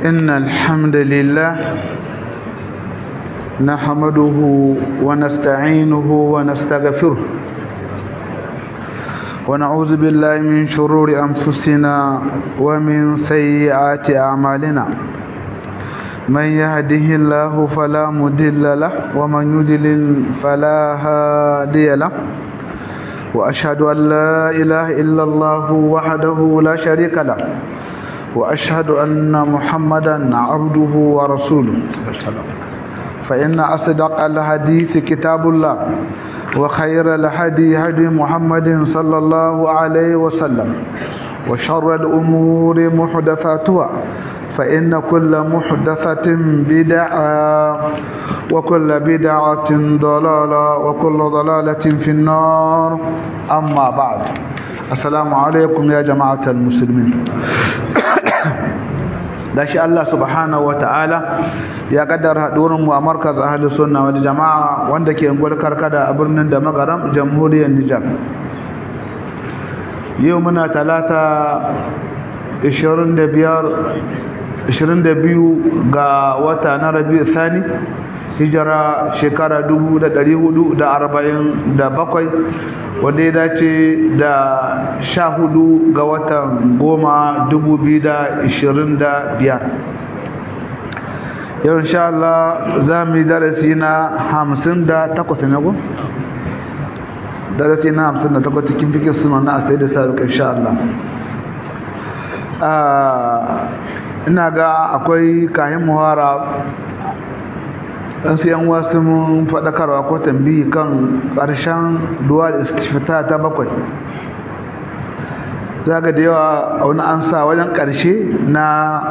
إن الحمد لله نحمده ونستعينه ونستغفره ونعوذ بالله من شرور أنفسنا ومن سيئات أعمالنا من يهده الله فلا مضل له ومن يضلل فلا هادي له وأشهد أن لا إله إلا الله وحده لا شريك له وأشهد أن محمدا عبده ورسوله فإن أصدق الحديث كتاب الله وخير الهدي هدي محمد صلى الله عليه وسلم وشر الأمور محدثاتها فإن كل محدثة بدعة وكل بدعة ضلالة وكل ضلالة في النار أما بعد السلام عليكم يا جماعة المسلمين gashi Allah subhanahu wataala ya kaddara hadurin mu a markaz ahli sunna wal jamaa wanda ke ungwar karkada a birnin da magaram jamhuriyar Nijar yau muna talata 25 22 ga wata na Rabiul Thani hijira shekara 1447 wanda ya dace da sha hudu ga watan goma dubu biyu da ishirin da biyar yau insha Allah za mu yi darasi na hamsin da takwas ne ko? darasi na hamsin da takwas cikin fikin suna na asai da saruk insha Allah ina ga akwai kayan muhara dan sai yan wasu mun faɗakarwa ko tambayi kan ƙarshen duwal istifta ta bakwai zaga da yawa a wani an sa wajen ƙarshe na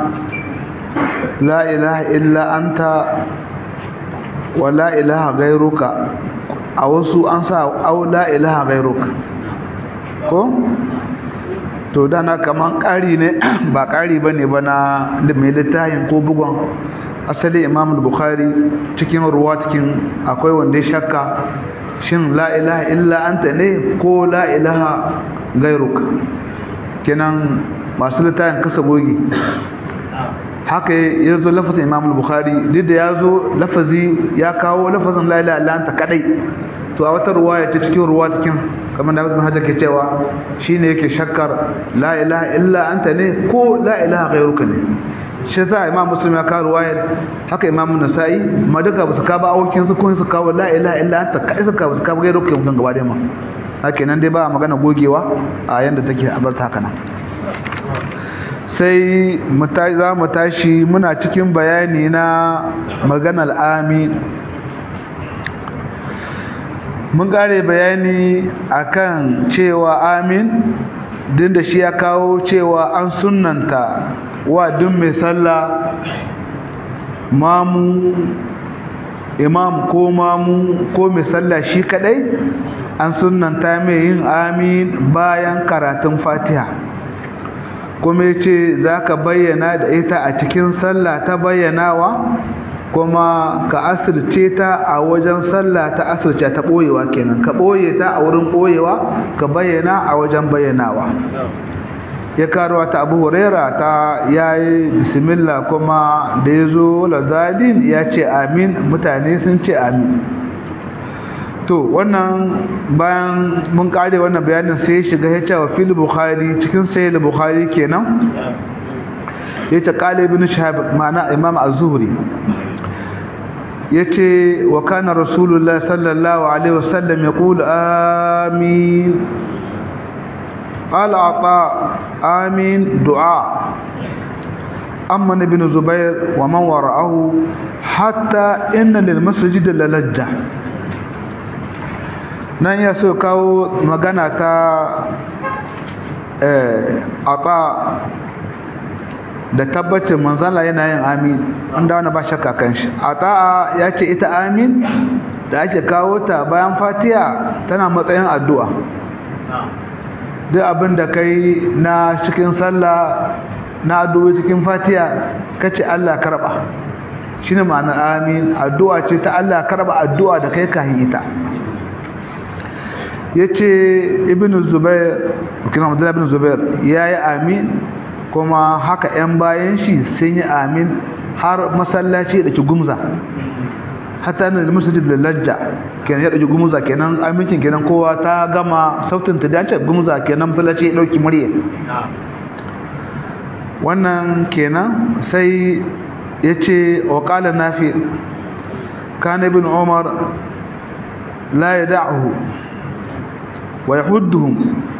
la ilaha illa anta wa la ilaha gairuka a wasu an sa au la ilaha gairuka ko to dana kaman ƙari ne ba ƙari ba ne ba na mai littafin ko bugon asali imam bukhari cikin ruwa cikin akwai wanda ya shakka shin la ilaha illa anta ne ko la ilaha gairuka kenan masu littafin kasa gogi haka ya zo lafazin imam bukhari duk da ya zo lafazi ya kawo lafazin la ilaha illa anta kadai to a wata ruwaya ta cikin ruwa cikin kamar da Ibn Hajar ke cewa shine yake shakkar la ilaha illa anta ne ko la ilaha gairuka ne shi sa imam muslim ya kawo ruwayar haka imam nasa'i ma duka ba su kawo awokin su kun su kawo la ilaha illa anta kai su kawo su kawo gairu ke kan gaba da ma haka nan dai ba magana gogewa a yanda take a bar ta haka nan sai za mu tashi muna cikin bayani na maganar amin mun gare bayani akan cewa amin din da shi ya kawo cewa an sunnanta wa duk mai sallah mamu imam ko mamu ko mai sallah shi kadai an sunanta mai yin amin bayan karatun fatiha kuma yace zaka bayyana da ita a cikin sallah ta bayyanawa kuma ka asirce ta a wajen sallah ta asirce ta boyewa kenan ka boye ta a wurin boyewa ka bayyana a wajen bayyanawa ya karuwa ta abu huraira ta yayi bismillah kuma da ya zo lazalin ya ce amin mutane sun ce amin to wannan bayan mun kare wannan bayanin sai ya shiga ya ce wa fil bukhari cikin sahih bukhari kenan ya ce qala ibn shahab ma'ana imam az-zuhri yace wa kana rasulullah sallallahu alaihi wasallam yaqul amin قال عطاء آمين دعاء أمن بن زبير ومن وراءه حتى إن للمسجد للجة nan ya so kawo magana ta aka da tabbacin manzala yana yin amin wanda wani ba shakka kan shi ata ya ce ita amin da ake kawo ta bayan fatiya tana matsayin addu'a duk abin da kai na cikin sallah na addu'o'i cikin fatiha kace Allah karba shine ma'anar amin addu'a ce ta Allah karba addu'a da kai kahin ita yace ibnu zubair kina abdullah ibn zubair yayi amin kuma haka 'yan bayan shi sun yi amin har masallaci da ki gumza hatta na da masjid da lajja kenan ya dauki gumza kenan amincin kenan kowa ta gama sautin ta dace gumza kenan masallaci ya dauki murya wannan kenan sai yace wa qala nafi kana ibn umar la yad'uhu wa yahudduhum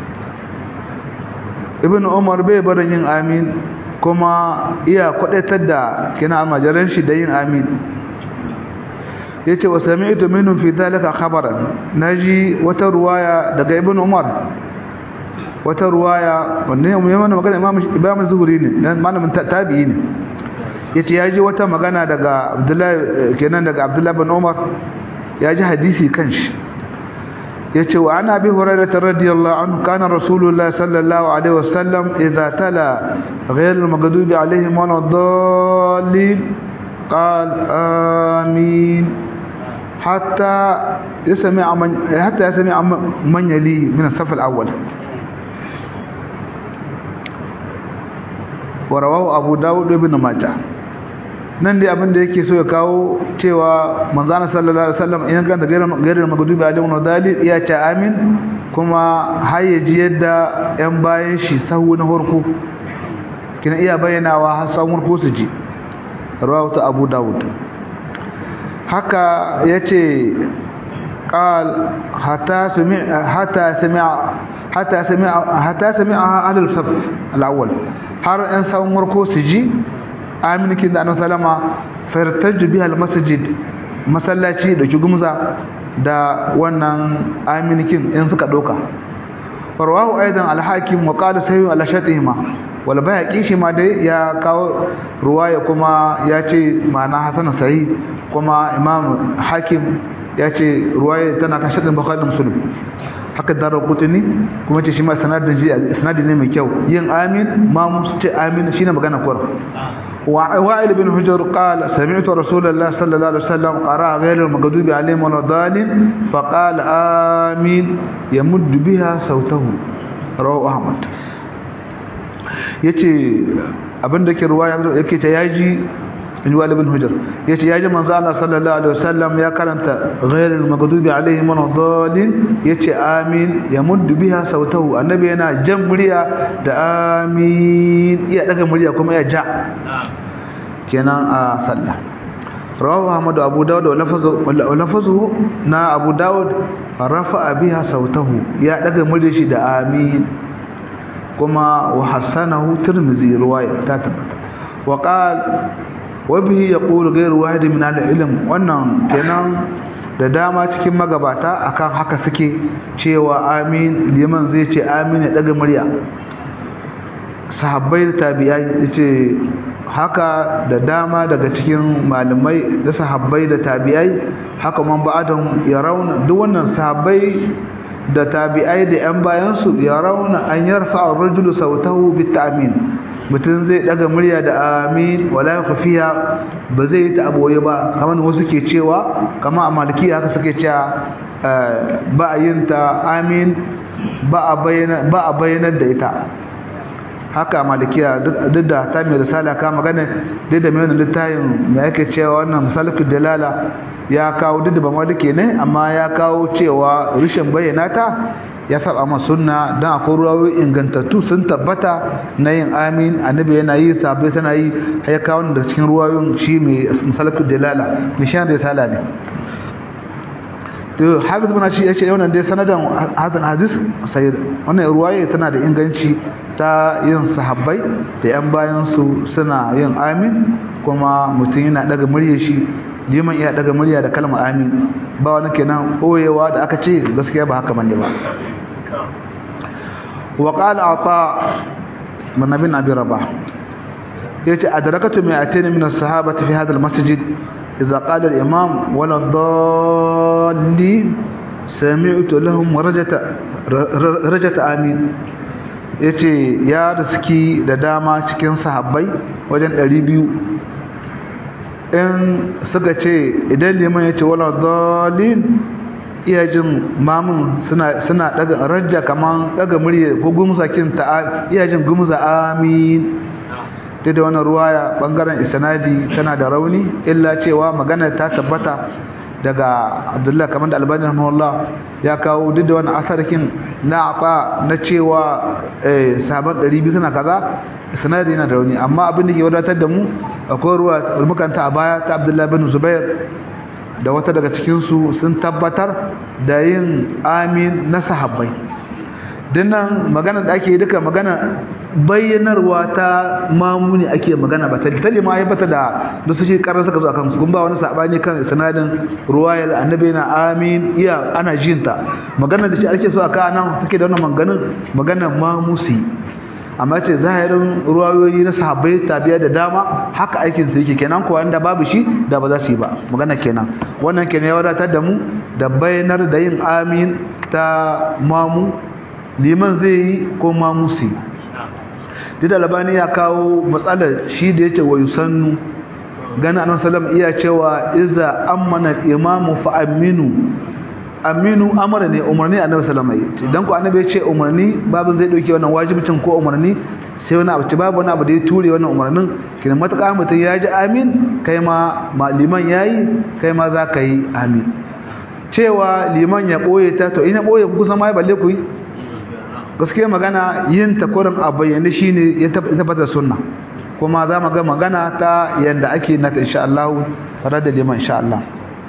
ibn umar bai barin yin amin kuma iya kwadaitar da kina almajiran shi da yin amin yace wa sami'tu minhum fi dhalika khabaran naji wata ruwaya daga ibn umar wata ruwaya wanne ne mana magana imam imam zuhuri ne dan malamin tabi'i ne yace yaji wata magana daga abdullahi kenan daga abdullahi bin umar yaji hadisi kanshi yace wa ana bi hurairah radiyallahu anhu kana rasulullah sallallahu alaihi wasallam idza tala ghayr al-maghdubi alaihim waladdallin قال آمين حتى يسمع من حتى يسمع من يليه من الصف الأول ورواه أبو داود وابن ماجه nan dai abin da yake so ya kawo cewa manzana sallallahu alaihi wasallam in ganta gairar magudubi alaihi wa dalil ya ce amin kuma har ya ji yadda yan bayan shi sahu na horko kina iya bayyanawa har sahun horko su ji rawatu abu dawud haka yace qal hatta sami hatta sami hatta sami hatta sami ahlul saf al-awwal har an sawun warko su ji aminikin da annabi sallama fartaju biha al-masjid masallaci da gumza da wannan aminikin in suka doka farwahu aidan al-hakim wa qala sayyu ala shatihima wal bayhaqi shi ma dai ya kawo ruwaya kuma ya ce ma'ana hasan sahih kuma imam hakim ya ce ruwaya tana kan shaɗin bukhari da muslim haka darar kutuni kuma ce shi ma sanadin ji sanadin ne mai kyau yin amin ma mu ce amin shine magana kwar wa wa'il bin hujr qala sami'tu rasulullah sallallahu alaihi wasallam qara ghayr al-maghdubi alaihim wa dhalin fa qala amin yamuddu biha sautahu rawahu ahmad yace abinda ke ruwaya yake ta yaji in wali bin hujjar yace yaji manzo Allah sallallahu alaihi wasallam ya karanta ghayril maghdubi alaihim waladdallin yace amin yamuddu biha sautahu annabi yana jan murya da amin iya daga murya kuma ya ja kenan a sallah rawahu ahmad abu dawud wa lafazu wa lafazu na abu dawud rafa'a biha sautahu ya daga murya shi da amin kuma wa hasanahu tirmidhi riwaya ta tabbata wa qala wabihi ya ƙulu gairu wahidi min ilm wannan kenan da dama cikin magabata akan haka suke cewa amin liman zai ce amin ya daga murya sahabbai da tabi'ai yace haka da dama daga cikin malamai da sahabbai da tabi'ai haka man ba'adan ya rauna duk wannan sahabbai da tabi'ai da yan bayan su ya rauna an yarfa ar-rajulu sautahu bit-ta'min mutum zai daga murya da amin wala khafiya ba zai ta aboye ba kamar wasu ke cewa kamar a malikiya haka suke cewa ba a yin ta amin ba a bayyana ba a bayyanar da ita haka a malikiya duk da ta mai risala ka magana duk da mai wannan littafin mai yake cewa wannan misalukul dalala ya kawo duk da ba malike ne amma ya kawo cewa rishin bayyana ta ya saba ma sunna dan akwai ruwayoyi ingantattu sun tabbata na yin amin annabi yana yi sabai suna yi har ya kawo da cikin ruwayoyin shi mai misalakul dalala mishan da sala ne to hafiz bin shi yace wannan dai sanadan hadan hadis sai wannan ruwaye tana da inganci ta yin sahabbai da yan bayan su suna yin amin kuma mutum yana daga muryar shi liman iya daga murya da kalmar amin ba wani kenan koyewa da aka ce gaskiya ba haka bane ba wa qala ata min nabin abi rabah yace adrakatu mi'atayn min as-sahabati fi hadha al-masjid idza qala al-imam wala dallin sami'tu lahum rajata rajata amin yace ya riski da dama cikin sahabbai wajen 200 in suka ce idan liman ya ce wala dalin iya jin mamun suna suna daga rajja kaman daga murya ko gumza kin ta iya jin gumza amin duk da wannan ruwaya bangaren isnadi tana da rauni illa cewa magana ta tabbata daga Abdullah kamar da Albani rahimahullah ya kawo duk da wannan asarkin na afa na cewa eh sahaban 200 suna kaza isnadi yana da rauni amma abin da ke wadatar da mu akwai ruwa mukanta a baya ta Abdullah bin Zubair da wata daga cikin su sun tabbatar da yin amin na sahabbai dinnan magana da ake duka magana bayyanarwa ta mamuni ake magana ba tali ma ya bata da da su ce karar suka zo akan su kun ba wani sabani kan sanadin ruwayar annabi na amin iya ana jinta magana da shi ake so aka nan take da wannan maganin magana mamusi amma ce zahirin ruwayoyi na sahabbai tabiya da dama haka aikin su yake kenan ko wanda babu shi da ba za su yi ba magana kenan wannan kenan ya wadatar da mu da bayyanar da yin amin ta mamu liman zai yi ko mamusi dida labani ya kawo matsalar shi da yace wa yusannu gana annabi sallam iya cewa iza amana imamu fa aminu aminu amara ne umarni annabi sallam yi dan ko annabi ya ce umarni babu zai dauke wannan wajibcin ko umarni sai wani abu babu wani abu da ya ture wannan umarnin kina mataka mutum ya ji amin kai ma liman yayi kai ma za ka yi amin cewa liman ya boye ta to ina boye kusan ma balle ku yi gaskiya magana yin takurin a bayyane shine ya tabbatar sunna kuma za mu ga magana ta yanda ake nata insha Allah tare da liman insha Allah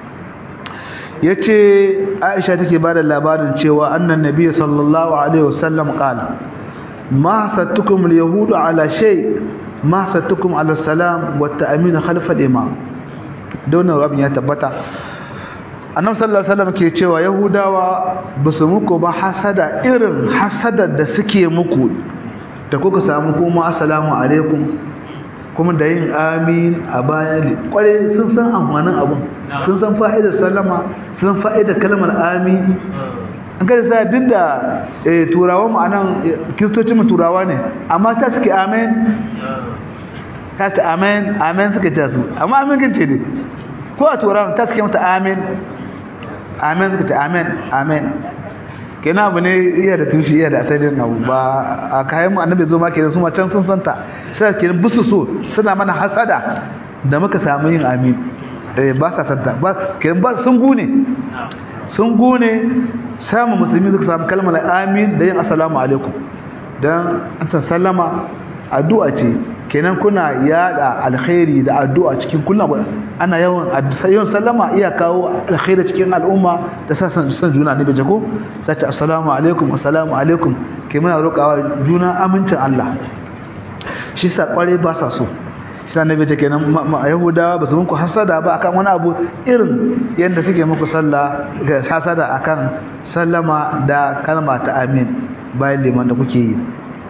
yace Aisha take bada labarin cewa annan nabiy sallallahu alaihi wasallam qala ma sattukum alyahudu ala shay ma sattukum ala salam wa ta'min khalf al-imam don rabin ya tabbata annabi sallallahu alaihi wasallam ke cewa yahudawa basu muku ba hasada irin hasadar da suke muku da kuka samu kuma assalamu alaikum kuma da yin amin a bayan kware sun san amfanin abun sun san fa'idar sallama sun san fa'idar kalmar amin an kada sa duk da turawa mu anan kristocin mu turawa ne amma ta suke amen ta ce amen amen suke ta su amma amin kin ce ne ko a turawa ta suke mata amen amen suka ce amen amen kenan abu ne iya da tushe iya da asalin abu ba a kayan mu annabi zo ma kenan su ma can sun santa sai kenan busu so suna mana hasada da muka samu yin amin eh ba sa santa ba kenan ba sun gune sun gune samu musulmi suka samu kalmar amin da yin assalamu alaikum dan an sallama addu'a ce kenan kuna yada alkhairi da addu'a cikin kullum ana yawan yawan sallama iya kawo alkhairi cikin al'umma da sasan san juna ne baje ko sai ta assalamu alaikum assalamu alaikum ke muna roƙawa juna amincin Allah shi sa kware ba sa so shi sa nabi kenan yahudawa ba su muku hasada ba akan wani abu irin yanda suke muku sallah hasada akan sallama da kalma ta amin bayan liman da kuke yi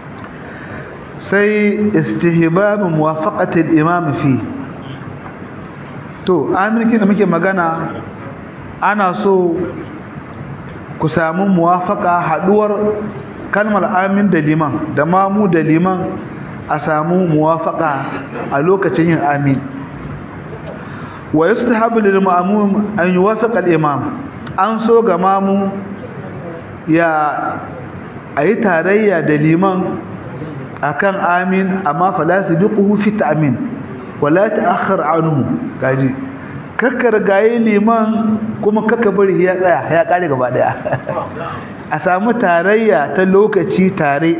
sai istihbab muwafaqati al-imam fi to amin da muke magana ana so ku samu muwafaqa haduwar kalmar amin da liman da mamu da liman a samu muwafaqa a lokacin yin amin wa yustahabu lil ma'mum an yuwafiqa al-imam an so ga mamu ya ayi tarayya da liman akan amin amma fala sabiquhu fi ta'min wala ta'akhkhar anhu kaji kakkar gaye liman kuma kakka bari ya tsaya ya kare gaba daya a samu tarayya ta lokaci tare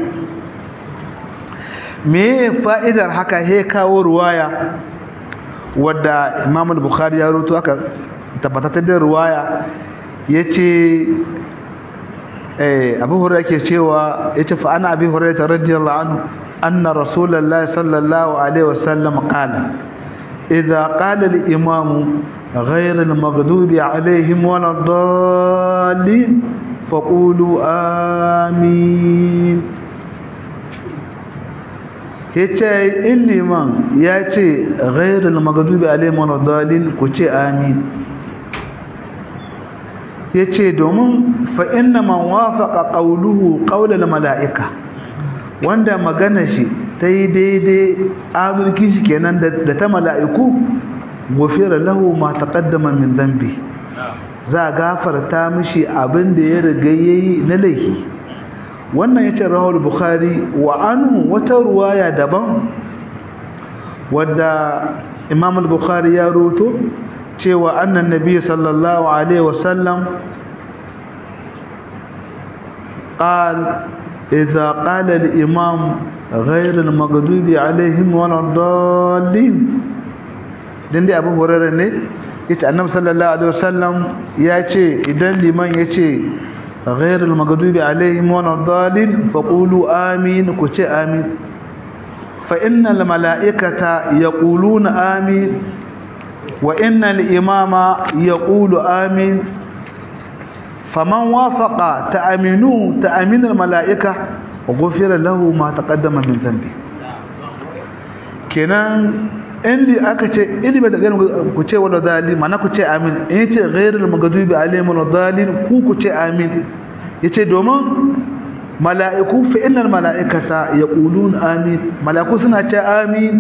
me fa'idar haka he kawo ruwaya wadda Imam al-Bukhari ya rawaito aka tabbatar da ruwaya yace eh Abu Hurairah ke cewa yace fa ana Abi Hurairah radiyallahu anhu anna Rasulullahi sallallahu alaihi wasallam qala idza qala al-imam ghayr al-maghdubi alaihim wala ad-dallin faqulu amin yace illiman yace ghayr al-maghdubi alaihim wala ad-dallin ku ce amin yace domin fa inna man wafaqa qawluhu qawla malaika wanda magana shi tayi daidai amurki shi kenan da ta malaiku gufira lahu ma taqaddama min dhanbi za gafarta mishi abin da ya riga yayi na laifi wannan yace rahul bukhari wa anhu wata ruwaya daban wadda imam al-bukhari ya ruto cewa annan nabi sallallahu alaihi wasallam قال إذا قال الإمام غير المغضوب عليهم ولا الضالين din dai abu hurairar ne yace annabi sallallahu alaihi wasallam ya ce idan liman ya ce ghairul maghdubi alaihim waladdallin faqulu amin ku ce amin fa innal malaikata yaquluna amin wa innal imama yaqulu amin faman wafaqa ta'aminu ta'aminul malaika ghufira lahu ma taqaddama min dhanbi kenan indi aka ce indi ba da gani ku ce wala zalim mana ku ce amin in yace ghairul maghdubi alaihim wala zalim ku ku ce amin yace domin mala'iku fa innal mala'ikata yaqulun amin mala'iku suna ce amin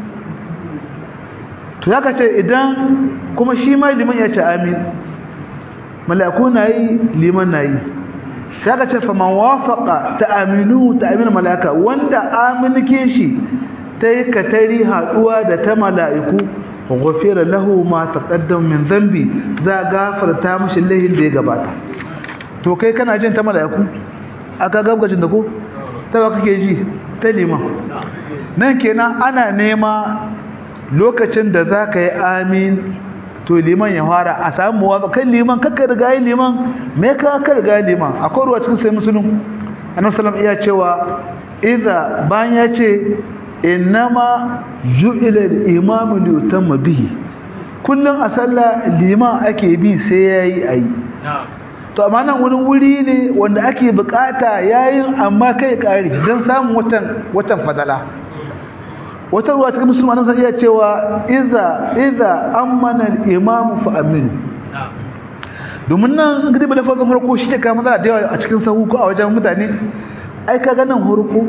to yaka ce idan kuma shi ma liman ya ce amin mala'iku na yi liman na yi sai aka ce fa man wafaqa ta'aminu ta'aminu mala'ika wanda aminke shi ta yi katari haɗuwa da ta mala'iku ghafira lahu ma taqaddam min dhanbi za gafarta mishi lahin da ya gabata to kai kana jin ta mala'iku aka gabgajin da ko ta ba kake ji ta liman nan kenan ana nema lokacin da za ka yi amin to liman ya fara a samu muwafa kan liman kakka riga yi liman me ka ka riga yi liman akwai ruwa cikin sai musulun annabi sallallahu iya cewa idza bayan ya ce innama ju'ila al-imamu li yutamma bihi kullun a sallah liman ake bi sai yayi ayi to amma nan wani wuri ne wanda ake bukata yayin amma kai kare dan samun watan watan fadala wata ruwa cikin musulmanin sai iya cewa idza idza amana al-imamu fa amin domin nan gidi ba lafazin farko shi ke kama da yawa a cikin sahu ko a wajen mutane ai kaga nan farko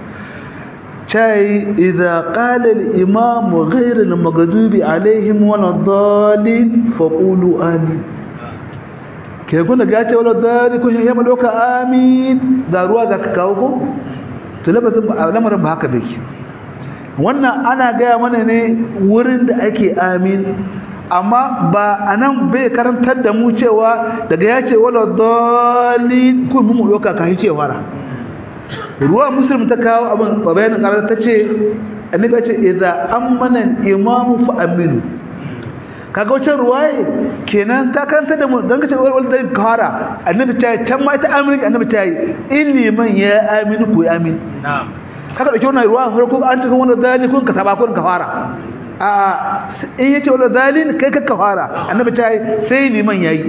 cai idza qala al-imam ghayr al-maghdubi alaihim wala dhalin faqulu amin ke guna ga ce wala dhalin ko ya maloka amin da ruwa zaka kawo ko to lafazin lamarin ba haka bake wannan ana gaya mana ne wurin da ake amin amma ba a nan bai karantar da mu cewa daga ya ce wala dalin kun mu yoka ka hice fara ruwa muslim ta kawo abin bayanin karar ta ce annabi ya ce idza amana imamu fa aminu kaga wacce ruwaye kenan ta karanta da mu dan kace wal da kara annabi ta can ma ta aminu annabi ta yi iliman ya aminu ku amin na'am kaga dauke wannan ruwa farko an cikin wannan dalil kun ka saba kun ka fara a in yace wannan dalil kai ka ka fara annabi ta yi sai liman yayi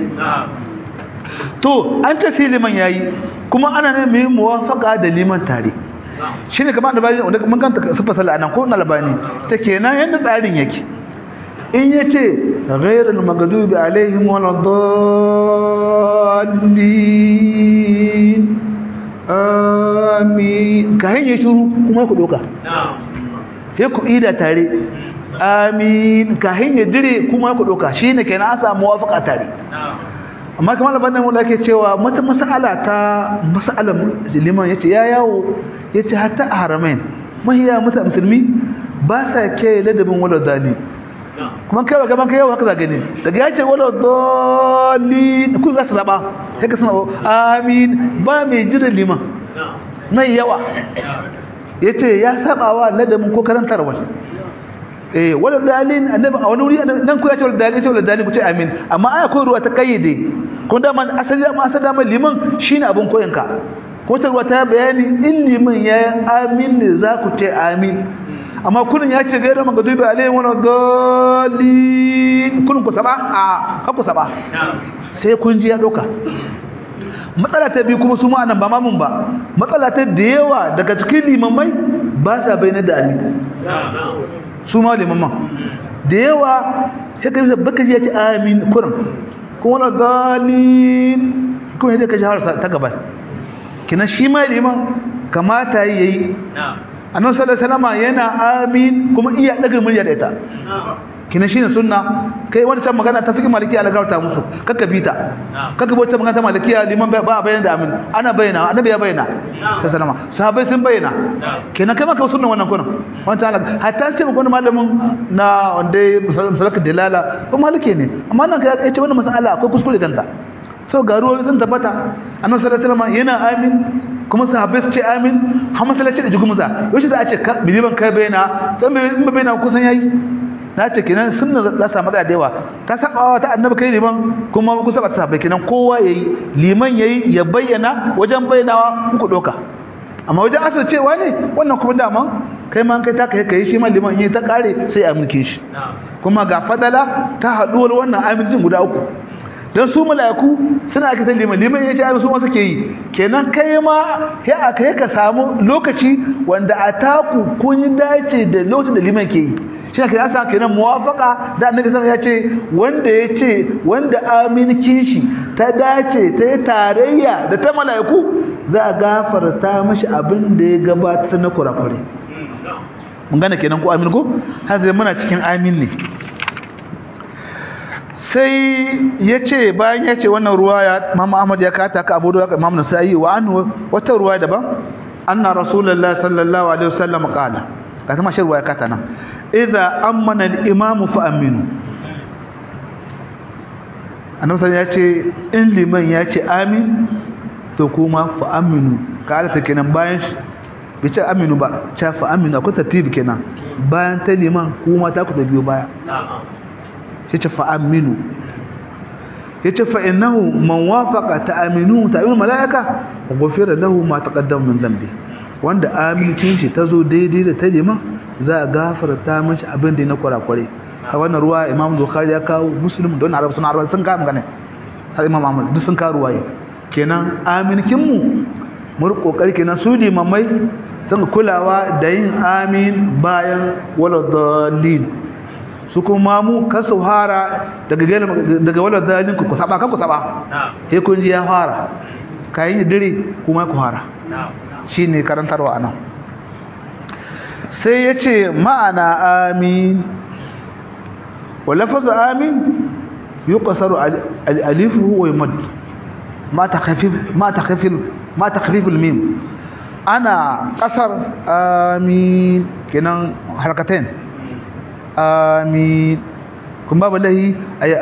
to an ta sai liman yayi kuma ana ne mai muwafaqa da liman tare shine kamar da bayan wanda mun kanta sifa sallah anan ko na labani ta kenan yanda tsarin yake in yace ghayrul maghdubi alaihim waladdallin amin ka hanyar shuru kuma ku doka sai ku ida tare amin ka hanyar dire kuma ku doka shi ne kenan an samu wafaka tare amma kamar labarin wanda ake cewa mata mas'ala ta mas'alar liman yace ya yawo yace hatta a haramain mahiya mata musulmi ba sa ke ladabin wala dali kuma kai wa gaban kai yau haka za gani daga ya ce wala dali ku za su zaba sai ka sana amin ba mai jira liman mai yawa yace ya saba wa ladabin ko karantarwa eh wala dalin annabi a wani wuri nan ku ya ce wala dalin ce wala dalin ku ce amin amma aya ko ruwa ta kayyade ko da man asali ma asali man liman shine abun koyanka ko ta ruwa ta bayani in liman ya amin ne za ku ce amin amma kunin ya ce gairar magadubi alayhi wa dalin kunin ku saba a ka ku saba sai kun ji ya doka matsala ta biyu kuma su ma nan ba mamun ba matsala ta da yawa daga cikin limamai ba sa bayyana da amin su ma limaman da yawa sai ka bisa baka ji ya ce amin kurin kuma wani dalin kuma yadda ka ji harsa ta gaba kina shi ma liman kamata ya yi annabi sallallahu alaihi wasallam yana amin kuma iya daga murya da ita kina shine sunna kai wani can magana ta fiqh maliki ala garta musu kaka bita kaka bota magana ta malikiya liman ba bayyana da amin ana bayyana annabi ya bayyana ta salama sahabbai sun bayyana kenan kai maka sunna wannan kunan wannan ta hatta ce maka malamin na wanda salaka dalala ko maliki ne amma nan kai ya ce wannan masala akwai kuskure kanta so ga ruwa sun tabbata annabi sallallahu alaihi wasallam yana amin kuma sahabbai su ce amin har masallaci da jigumuza yaushe za a ce biliban kai bayyana san bai bayyana kusan yayi na ce kenan sunna za samu da yawa ta sabawa ta annabi kai liman kuma ku saba ta sahabbai kenan kowa yayi liman yayi ya bayyana wajen bayyanawa ku doka amma wajen asar cewa ne wannan kuma dama kai ma kai ta kai kai shi ma liman yayi ta kare sai a mulke shi kuma ga fadala ta haduwar wannan amincin guda uku dan su mala'iku suna aka san liman liman yace ai su ma suke yi kenan kai ma sai aka ka samu lokaci wanda a taku kun dace da lokacin da liman ke yi shi ne kenan sa kenan muwafaqa da annabi sallallahu ya ce wanda yace wanda amincin shi ta dace ta yi tarayya da ta mala'iku za a gafarta mashi abin da ya gabata na kurakure mun gane kenan ko amin ko har sai muna cikin amin ne sai ya ce bayan ya ce wannan ruwaya Imam Ahmad ya kata ka Abu Dawud Imam Nasa'i wa anhu wata ruwaya daban anna Rasulullah sallallahu alaihi wasallam qala ka kuma shi ruwaya kata nan idza amana al-imam fa aminu annabi sallallahu ya ce in liman ya ce amin to kuma fa aminu ka ta kenan bayan bai ce aminu ba cha fa aminu akwai tartibi kenan bayan ta liman kuma ta ku ta biyo baya yace fa aminu yace fa innahu man wafaqa ta'aminu ta'aminu malaika ghufira lahu ma taqaddama min dhanbi wanda amincin shi tazo daidai da ta liman za a gafarta mishi abin da na kurakure a wannan ruwa imam bukhari ya kawo muslim don arab sun arab sun ka magana har imam ahmad duk sun kawo ruwaye kenan aminkin mu mu kokari kenan su limamai sun kulawa da yin amin bayan waladallin su kuma mu ka su hara daga daga walar dalin ku saba kan ku saba sai kun ji ya fara kayan dire kuma ku hara shine karantarwa anan sai yace ma'ana amin wa lafazu amin yuqsaru alifuhu wa yumad ma takhfif ma takhfif ma takhfif al-mim ana qasar amin kenan harkatain amin kun babu lahi ay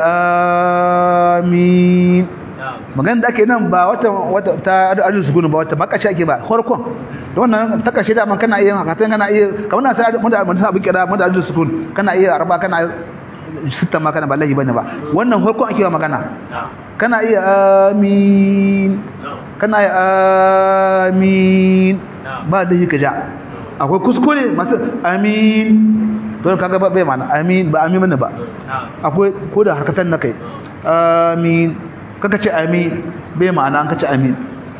amin magana da ake nan ba wata wata ta arzu sukunu ba wata makashi ake ba farkon da wannan ta kashe da man kana iya haka kana iya kamar na sai mun da mun sa kira mun da arzu sukun kana iya arba kana sitta ma kana ba lahi bane ba wannan farkon ake magana kana iya amin kana iya amin ba da yi kaja akwai kuskure masu amin don kaga ba bai mana amin ba amin mana ba akwai ko da harkatan na kai amin kaka ce amin bai ma'ana an kace amin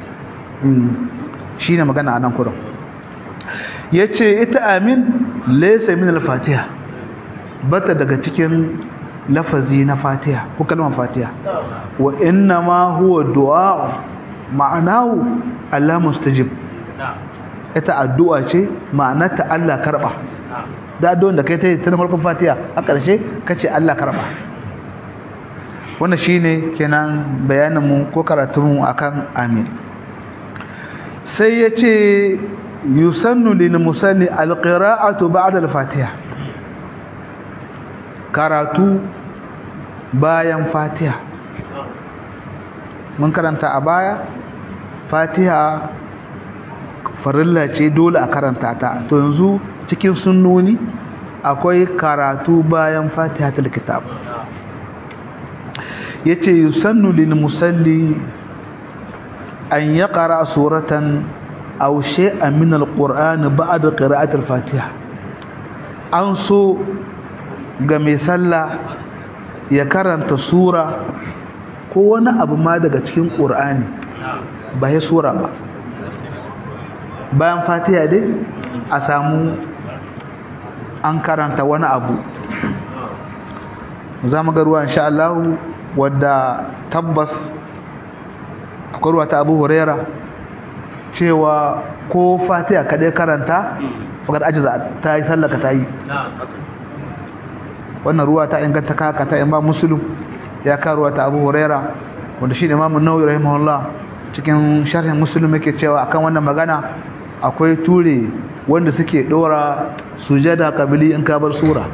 shi ne magana a nan kurin ya ce ita amin laisa min al-fatiha bata daga cikin lafazi na fatiha ko kalmar fatiha wa inna ma huwa du'a ma'anahu Allah mustajib ita addu'a ce ma'anarta Allah karba da addu'an da kai ta yi ta farkon fatiha a ƙarshe kace Allah karba wannan shine kenan bayanin mu ko karatun mu akan amin sai yace yusannu lil musalli alqira'atu ba'da al-fatiha karatu bayan fatiha mun karanta a baya fatiha farilla ce dole a karanta ta to yanzu cikin sunnoni akwai karatu bayan fatiha ta kitab yace yusannu lil musalli an yaqra suratan aw shay'an min alquran ba'da qira'ati alfatiha an so ga mai sallah ya karanta sura ko wani abu ma daga cikin qur'ani ba ya sura ba bayan fatiha dai a samu an karanta wani abu za mu ga ruwa insha Allah wadda tabbas akwai ruwa ta Abu Huraira cewa ko fatiha kadai karanta fakar ajiza ta yi sallaka ta yi wannan ruwa ta inganta kaka ta imam muslim ya ka ruwa ta abu huraira wanda shi ne imam nawawi rahimahullah cikin sharhin muslim yake cewa akan wannan magana akwai ture wanda suke dora sujada kabili in ka bar sura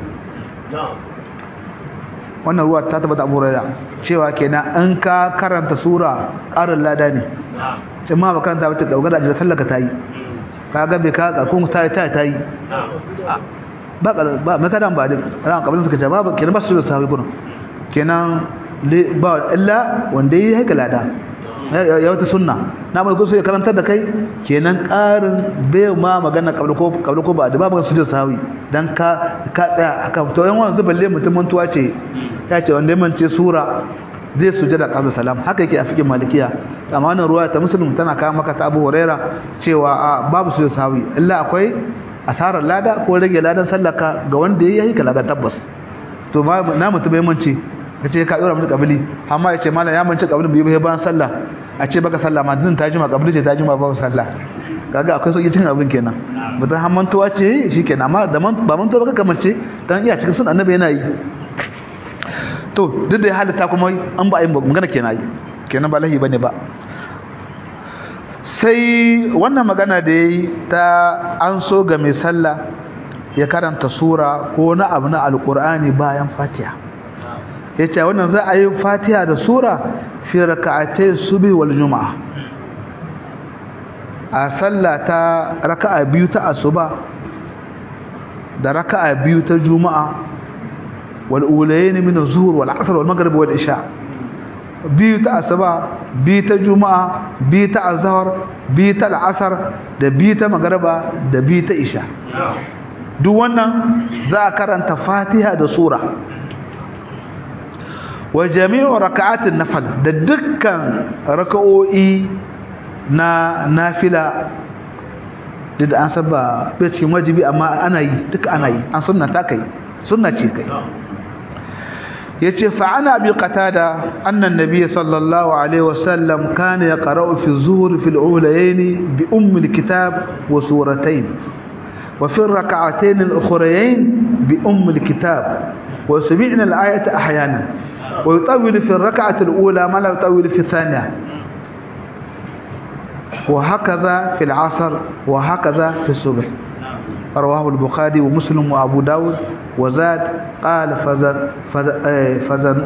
wannan ruwa ta tabbata abu huraira cewa kenan an ka karanta sura ƙarin lada ne sai ma ba karanta wata dogara da tallaka ta yi kaga bai ka karkun ta yi ta yi ba ba mai kadan ba duk ran kabin suka ce ba kenan ba su da sahabi gurin kenan ba illa wanda yi haika lada ya wata sunna na mai gusu ya karantar da kai kenan ƙarin bai ma magana kabla ko kabla ko ba da ba magana su da sahabi dan ka ka tsaya akan to yan wannan balle mutum mantuwa ce ya ce wanda ya mance sura zai sujada qabla salam haka yake a fikin malikiya amma wannan ruwaya ta muslim tana kawo maka ta Abu Huraira cewa a babu su sawi illa akwai asarar lada ko rage ladan sallaka ga wanda yayi ka lada tabbas to ma na mutum bai mance kace ka dora mutum kabili amma yace mallam ya mance kabilin bai bai bayan sallah a ce baka sallah ma din tajima kabili ce tajima ba sallah kaga akwai sauki cin abin kenan mutum har mantuwa ce shikenan amma da ba mantuwa baka kamance dan iya cikin sun annabi yana yi to duk da ya halitta kuma an ba yin magana kenan yi kenan ba lahi bane ba sai wannan magana da yayi ta an so ga mai sallah ya karanta sura ko na abu na alqur'ani bayan fatiha yace wannan za a yi fatiha da sura fi rak'atay subhi wal juma'a a sallah ta raka'a biyu ta asuba da raka'a biyu ta juma'a والأولين من الظهر والعصر والمغرب والعشاء بيت أسبا بيت جمعة بيت الظهر بيت العصر ده بيت مغرب ده بيت عشاء duk wannan za a karanta fatiha da sura wa jami'u raka'atin nafil da dukkan raka'o'i na nafila duk da an saba bai cikin wajibi amma ana yi duka ana yi an sunna ta kai sunna ce kai yace fa ana bi qatada anna an-nabiy sallallahu alaihi wasallam kana yaqra'u fi az-zuhr fi al-ulayayn bi umm al-kitab wa suratayn wa fi ar-rak'atayn al-ukhrayayn bi umm al-kitab wa sami'na al-ayata ahyana wa yutawwil fi ar-rak'ati al-ula ma la yutawwil fi ath-thaniya وهكذا في العصر وهكذا في الصبح رواه البخاري ومسلم وابو داود وزاد قال فزن فزن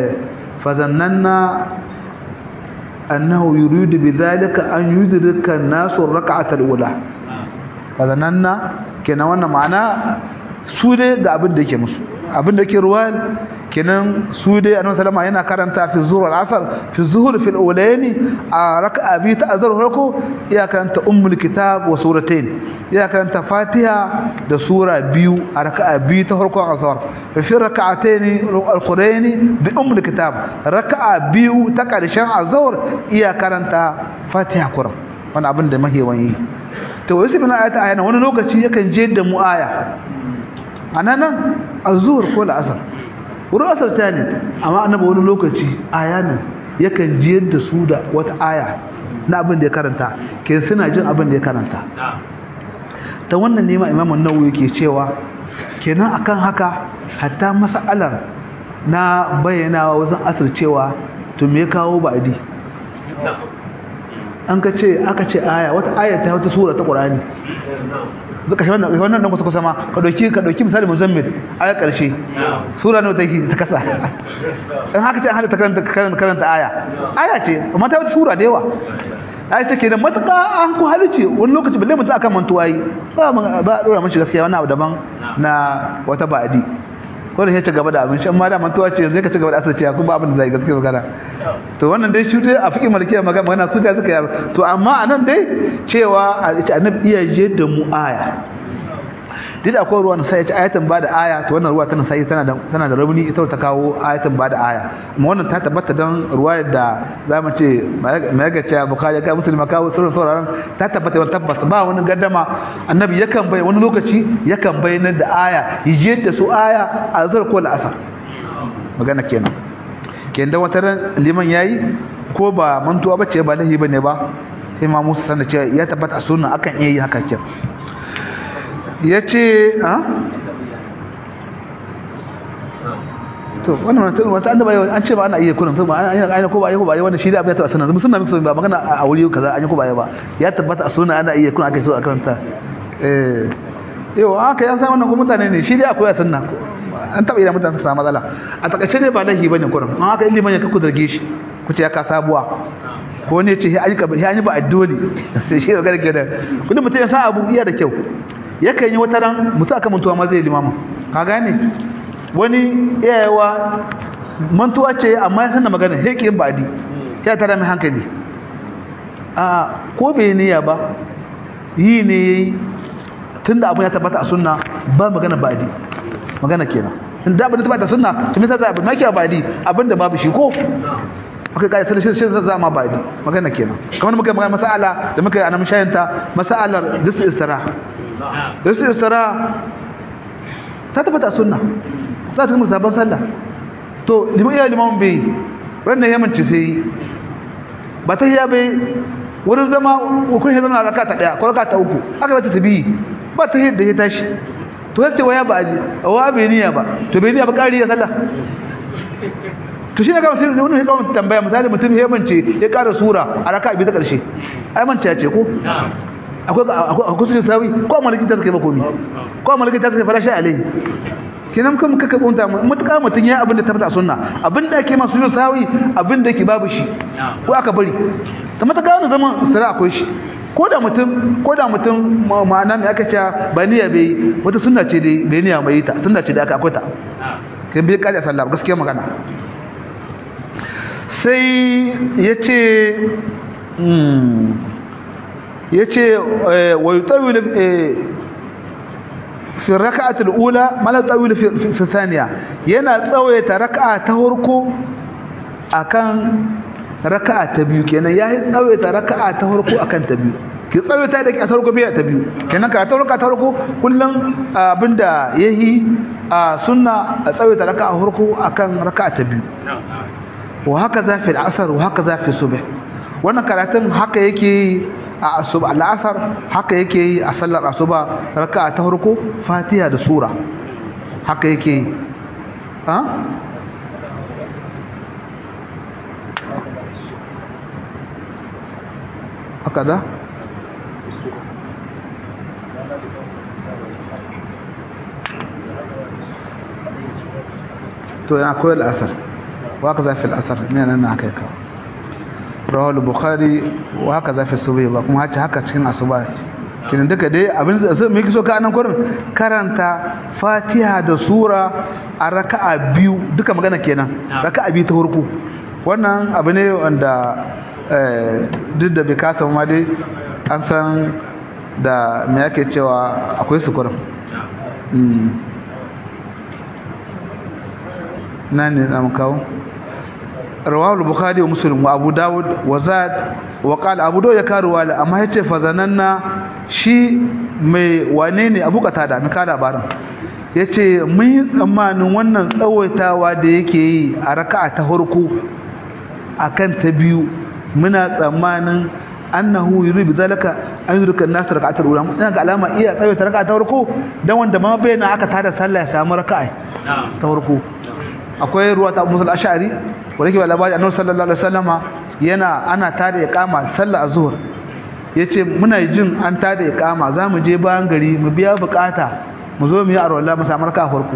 فظننا انه يريد بذلك ان يدرك الناس الركعه الاولى فظننا kenan wannan ma'ana su dai ga abin da yake musu abin da yake ruwal kenan su dai annabi sallama yana karanta fi zuhur al-asr fi zuhur fi al-ulayn a raka'a bi ta azhar farko ya karanta ummul kitab wa suratayn ya karanta fatiha da sura biyu a raka'a bi ta farko azhar fi raka'atayn al-khurayn bi ummul kitab raka'a biyu ta karshen azhar iya karanta fatiha kuram wannan abin da mahewan yi to wasu bin ayata ayana wani lokaci yakan je da mu aya ananan azhur ko al-asr wurin asar ta ne amma annabi wani lokaci aya ne yakan jiyar da su da wata aya na abin da ya karanta ke suna jin abin da ya karanta ta wannan nema imamun nawawi yake cewa kenan akan haka hatta mas'alar na bayyanawa wajen asar cewa to me kawo ba'di an ka ce aka ce aya wata aya ta wata sura ta qur'ani zuka shi wannan wannan dan kusa kusa ma ka dauki ka dauki misali muzammil aya karshe sura ne take ta kasa in haka ce an hada ta karanta karanta aya aya ce amma ta wata sura da yawa ai take da matuka an ku halice wani lokaci balle mutum akan mantuwa yi ba ba dora mashi gaskiya wani abu daban na wata ba'adi ko da ya ci gaba da abin shan ma da mantuwa ce zai ka ci gaba da asirce ku ba abin da zai gaskiya magana to wannan dai shi dai a fiƙi malkiya magana magana su da suka yi to amma anan dai cewa annabi iya je da mu aya duk akwai ruwan sai ya ci ayatan ba da aya to wannan ruwa tana sai tana da tana da rauni ita ta kawo ayatan ba da aya amma wannan ta tabbata dan ruwayar da zamu ce mai ga cewa bukhari ka musulma kawo sirrin sauraron ta tabbata wannan tabbas ba wani gaddama annabi yakan bai wani lokaci yakan bayyana da aya yije da su aya a zar ko al'asar magana kenan kenan da wata ran liman yayi ko ba mantuwa bace ba lahi bane ba sai ma Musa sanar cewa ya tabbata a sunna akan iya yi haka kenan ya ce to wannan wata wata annaba yau an ce ba ana iya kullum to ba an yi ko ba yi ko ba yi wannan shi da abin ta sunna sunna musu ba magana a wuri kaza an yi ko ba yi ba ya tabbata a sunna ana iya kullum ake so a karanta eh yau haka ya san wannan ko mutane ne shi dai akwai a sunna an taba idan mutane su samu matsala a takaice dai ba lahi bane kullum an haka ilimin ya kaku zarge shi ku ce ya ka sabuwa ko ne ce an yi ka an yi ba addoli sai shi ga gargada kudin mutum ya sa abu iya da kyau yakan yi wata ran mutum aka mantuwa ma zai limama ka gane wani iyayewa mantuwa ce amma ya sanna magana heƙe yin ba'adi ya tara mai hankali a ko bai niyya ba yi ne ya yi tun da abin ya tabbata a sunna ba magana ba'adi magana kenan tun da abin da tabbata a sunna tun misa za a abin maki a ba'adi abin da babu shi ko aka kai sai shi za ma ba'adi magana kenan kamar muka magana mas'ala da muka yi a nan shayanta mas'alar disu istira disu istira ta tabbata a sunna za ta musa ban sallah to liman iya liman bai ranar ya manci sai ba ta hiya bai wurin zama ukun ya zama raka ta daya ko raka ta uku aka bata tabi ba ta yadda ya tashi to sai ce waya ba ali wa bai niyya ba to bai niyya ba kari ya sallah to shi ne kawai sai wannan ya kawo tambaya misali mutum ya mance ya kara sura a raka biyu ta karshe ai mance ya ce ko akwai akwai su sawi ko malaki ta kai ba komi ko malaki ta kai farashi alai kenan kuma kaka bunta mutuka mutun ya abin da tabbata sunna abin da ake masu sawi abin da yake babu shi ko aka bari ta mutaka wannan zaman sira akwai shi ko da mutum ko da mutum ma'ana me aka ce ba niyya bai wata sunna ce dai bai niyya mai ta sunna ce da aka akwai ta kai bai kaje sallah gaskiya magana sai yace yace wa yutawil fi raka'atul ula mala tawil fi fi thaniya yana tsawaita raka'a ta farko akan raka'a ta biyu kenan yayi tsawaita raka'a ta farko akan ta biyu ki tsawaita da ki ta farko biya ta biyu kenan ka ta farko ta farko kullun abinda yayi a sunna a tsawaita raka'a farko akan raka'a ta biyu wa haka za fi al-asr wa haka za fi subh wannan karatun haka yake a asuba al'asar haka yake yi a sallar asuba raka'a ta farko fatiha da sura haka yake yi ha haka da to yana koyar al'asar wa ka zafi al'asar ne nan na aka yi kawo rawal bukhari wa haka zafi subhi ba kuma haka haka cikin asuba kinan duka dai abin da sai mai kiso ka anan kurin karanta fatiha da sura a raka'a biyu duka magana kenan raka'a biyu ta farko wannan abu ne wanda duk da bai kasa ma dai an san da me yake cewa akwai su kurin na ne za mu kawo رواه البخاري ومسلم وابو داود وزاد وقال ابو داود ya karuwa la amma yace fa zananna shi mai wane ne abu katada mai kada barin yace mun yi tsammanin wannan tsawaitawa da yake yi a raka'a ta farko akan ta biyu muna tsammanin annahu yuridu zalika an yurika an-nas raka'atul ula ina ga alama iya tsawaita raka'a ta farko dan wanda ma bayyana aka tada sallah ya samu raka'a ta farko akwai ruwa ta Musa al-Ash'ari wanda ke labari annabi sallallahu alaihi wasallama yana ana tada iqama sallar azhur yace muna jin an tada iqama zamu je bayan gari mu biya bukata mu zo mu yi arwala mu samu raka farko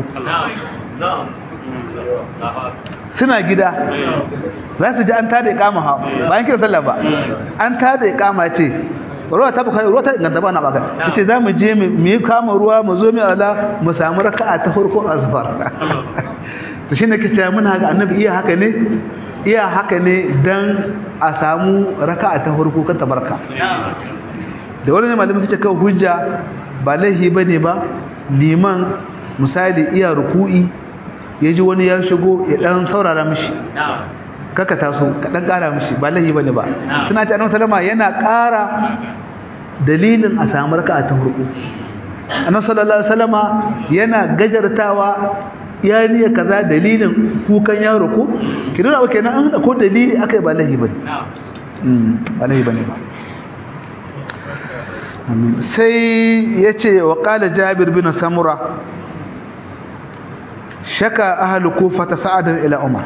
suna gida za su ji an tada iqama ha bayan kira sallah ba an tada iqama ce ruwa ta bukari ruwa ta inganta ba na baka yace za mu je mu yi kama ruwa mu zo mu ala mu samu raka'a ta farko azhar to shine kace muna ga annabi iya haka ne iya haka ne dan a samu raka'a ta farko kan tabarka da wannan malamin suke kawo hujja ba laihi bane ba liman misali iya ruku'i yaji wani ya shigo ya dan saurara mishi kaka taso ka dan kara mishi ba laihi bane ba suna ce annabi sallama yana kara dalilin a samu raka'a ta farko annabi sallallahu alaihi wasallama yana gajartawa ya niya kaza dalilin kukan yaro ko kina ba kenan an ko dalili akai ba lahi bane mm ba lahi bane ba sai yace wa qala jabir bin samura shaka ahlu kufa ta sa'adan ila umar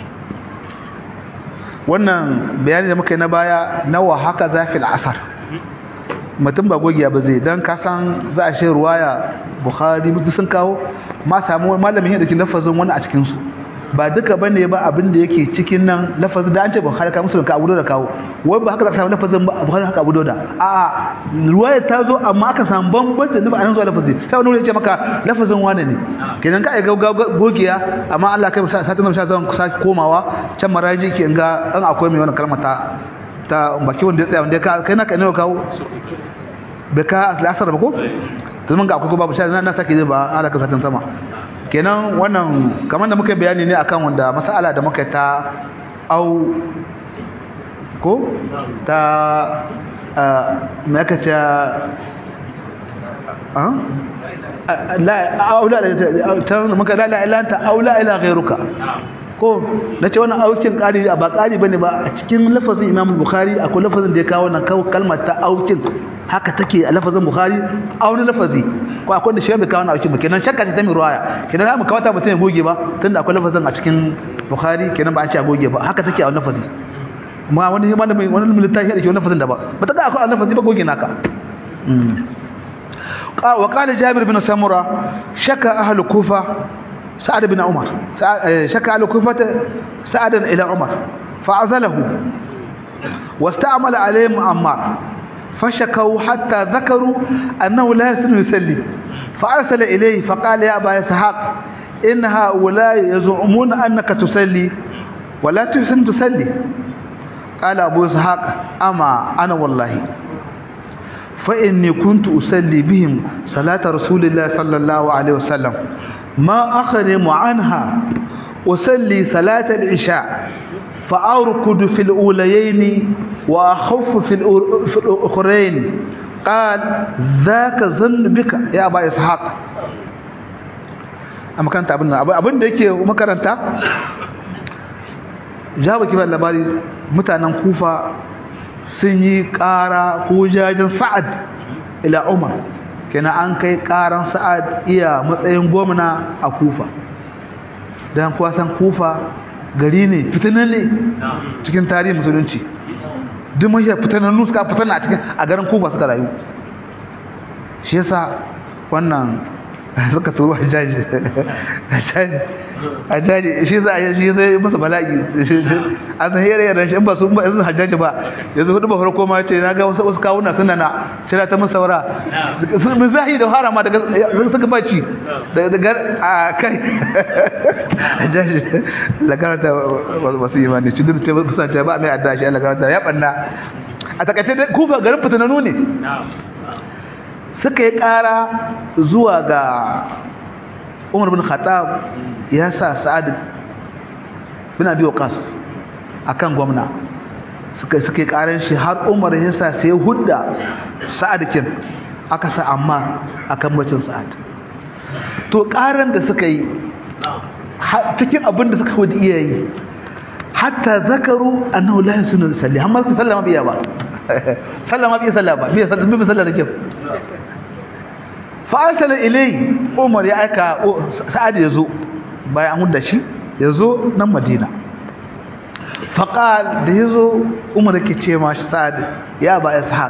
wannan bayani da muka yi na baya nawa haka zafi al'asar mutum ba gogiya ba zai don kasan za a shi ruwaya bukhari duk sun kawo ma samu malamin yadda ke lafazin wani a cikinsu ba duka bane ba abin da yake cikin nan lafazin da an ce bukhari ka musulun ka abu da kawo wai ba haka za ka samu lafazin bukhari haka abu da a'a ruwaya ta zo amma aka samu bambancin nufa a nan zuwa lafazi sai wani ya ce maka lafazin wane ne kenan ka ga gogiya amma Allah kai satin nan zan kusa komawa can maraji ke ga an akwai mai wannan kalmar ta ta baki wanda ya tsaya wanda ka kai naka ne kawo bai ka lasar ba ko to mun ga akwai babu shi na sake ba ala ka satin sama kenan wannan kamar da muka bayani ne akan wanda mas'ala da muka ta au ko ta me aka ce la aula ta muka la la ila anta aula ila ghayruka ko nace wannan aukin ƙari ba ƙari bane ba a cikin lafazin Imam Bukhari akwai lafazin da ya kawo nan kalmar ta aukin haka take a lafazin Bukhari a wani lafazi ko akwai da shi bai kawo aukin ba kenan shakka ce ta mai ruwaya kenan za mu kawo ta mutum ya goge ba tunda akwai lafazin a cikin Bukhari kenan ba a ce a goge ba haka take a wani lafazi ma wani malami wani littafi da ke wani lafazin da ba ba ta ga akwai lafazi ba goge naka وقال جابر بن سمرة شكى أهل الكوفة سعد بن عمر شكى أهل الكوفة سعدا إلى عمر فعزله واستعمل عليهم عمار فشكوا حتى ذكروا أنه لا يسن يسلي فأرسل إليه فقال يا أبا إسحاق إن هؤلاء يزعمون أنك تسلي ولا تحسن تسلي قال أبو إسحاق أما أنا والله فإني كنت أسلي بهم صلاة رسول الله صلى الله عليه وسلم ما أخرم عنها أسلي صلاة العشاء فأركض في الأوليين وأخف في الأخرين قال ذاك ظن بك يا أبا إسحاق أما كانت أبنى أبن ديكي مكرنتا جاوب كيف اللباري متى كوفا sun yi ƙara ko jajin sa'ad ila umar kenan an kai ƙaran sa'ad iya matsayin gwamna a kufa don kuwa san kufa gari ne fitanan ne cikin tarihin musulunci duk mashi fitanannu suka fitana a cikin a garin kufa suka rayu shi yasa wannan suka turo hajjaji hajjaji shi za a yi shi zai masa bala'i a zahira yaran shi in ba su ba yanzu hajjaji ba yanzu hudu ba farko ma ce na ga wasu wasu kawuna suna na shira ta musawara mun zahi da harama daga suka baci daga a kai hajjaji la karanta wasu imani ci duk ce kusan ce ba mai adda shi Allah karanta ya banna a takaice kufa garin fitananu ne suka yi ƙara zuwa ga umar bin khattab ya sa sa'ad bin abi waqas akan gwamna suka suka yi ƙaran shi har umar ya sa sai hudda sa'ad kin aka sa amma akan bacin sa'ad to ƙaran da suka yi cikin abin da suka wadi iya yi hatta zakaru annahu la yasunu salli amma su sallama biya ba sallama biya sallama biya sallama biya sallama da fa'arsala ilai umar ya aika sa'ad ya zo bayan an hudda shi ya zo nan madina faƙal da ya zo umar ke ce ma shi sa'ad ya ba ishaq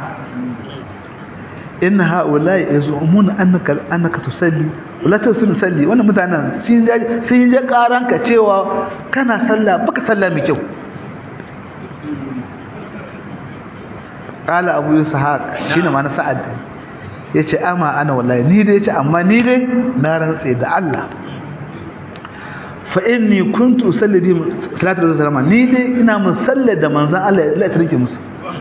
inna ha'ula ya zo umuna annaka tusalli wala ta sun salli wannan mutanen sun yi je karanka cewa kana sallah baka sallah mai kyau ƙala abu ishaq shine ma na sa'ad ya ce ama ana wallahi ni dai ya ce amma ni dai na rantse da Allah fa inni kuntu usalli bi salatu wasallam ni dai ina musalla da manzon Allah ya tarike musu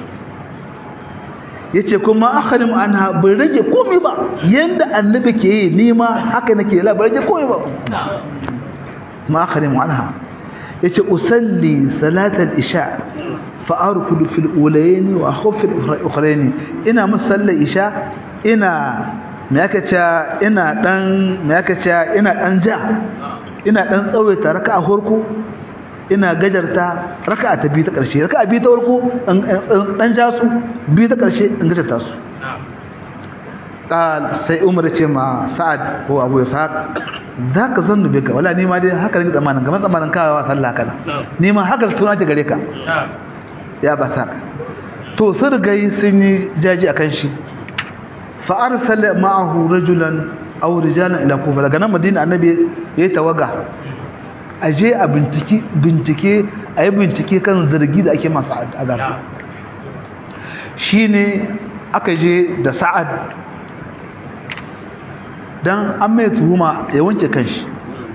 yace kuma akharim anha bai rage komai ba yanda annabi ke yi ni ma haka nake la bai rage komai ba ma akharim anha yace usalli salatal isha fa arkudu fil ulayn wa akhuf fil ukhrayn ina musalla isha ina me aka ce ina dan me aka ce ina dan ja ina dan tsawaita raka'a farko ina gajarta raka'a ta biyu ta karshe raka'a biyu ta farko dan ja su biyu ta karshe in gajarta su qal sai umar ce ma sa'ad ko abu ishaq zaka zannu bika wala ni ma dai haka ne zamanin gaban zamanin kawawa sallah kana ni ma haka tuna ta gare ka ya ba saka to sun rigai sun yi jaji akan shi fa arsala ma'ahu rajulan aw rijalan ila kufa daga nan madina annabi yayi tawaga aje a bincike bincike ayi bincike kan zargi da ake masa a gaba shine aka je da sa'ad dan an mai tuhuma ya wanke kanshi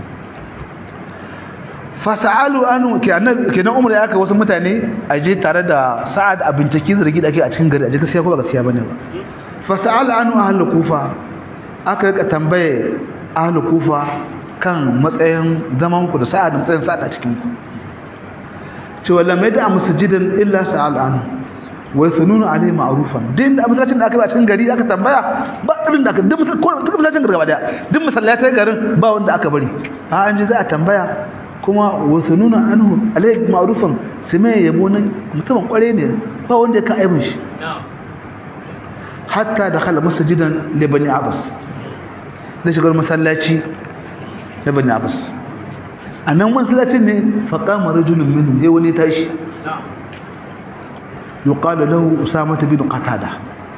fasa'alu anu kenan umar ya aka wasu mutane a je tare da sa'ad a bincike zargi da ake a cikin gari a je gaskiya ko ba gaskiya bane ba fasa'alu anu ahlul kufa aka rika tambaye ahlul kufa kan matsayin zaman ku da sa'ad da matsayin sa'ad a cikin ku cewa lam yada masjidan illa sa'al anu wa yasununa alayhi ma'rufan din da masallacin da aka yi a cikin gari aka tambaya ba irin da aka duk masallacin gari gaba daya duk masallatai garin ba wanda aka bari a an ji za a tambaya kuma wasu nuna anhu alayhi ma'rufan su mai yabo na mutumin kware ne ba wanda ya ka aibin shi hatta da khala masjidan li bani abbas da shigar masallaci na bani abbas anan masallacin ne fa qama rajulun minhum sai wani tashi yuqalu lahu usama bin qatada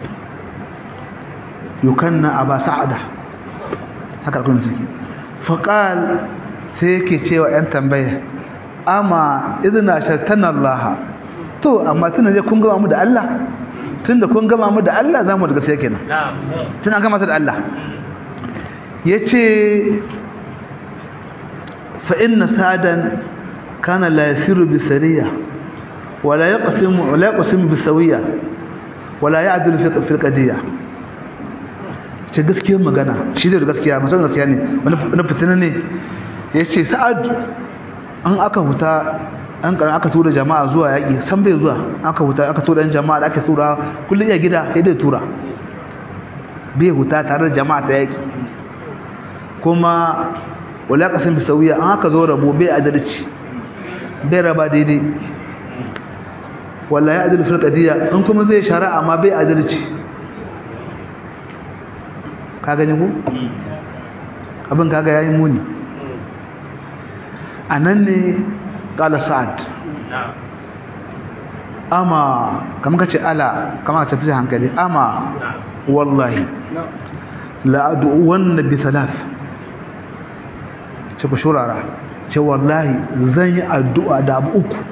yukanna aba sa'ada haka kun suke fa qala sai yake cewa ‘yan tambaya amma izina shartan Allah to amma tuna ne kun gama mu da Allah tun da kun gama mu da Allah za mu da gaskiya kenan tun an gama su da Allah ya ce fa'in na sadan kana la yasiru bi sariya wala ya ƙasimu bi sauya wala ya adulu fi qadiyya ce gaskiyar magana shi da gaskiya masu gaskiya ne wani fitina ne ya ce sa'ad an aka huta an karan aka tura jama'a zuwa yaƙi san bai zuwa aka huta aka tura yan jama'a da aka tura kullum ya gida ya dai tura bai huta tare da jama'a ta yaƙi kuma wala kasan bi sauya an aka zo rabo bai adalci bai raba daidai wala ya adalci fil qadiyya in kuma zai shari'a ma bai adalci ka gani ko abin kaga yayi muni a nan ne ƙala sa'ad ama kamar ka ce ala kamar ka tafi hankali ama wallahi la'adu wannan bi salaf ce ku shurara ce wallahi zan yi addu'a da abu uku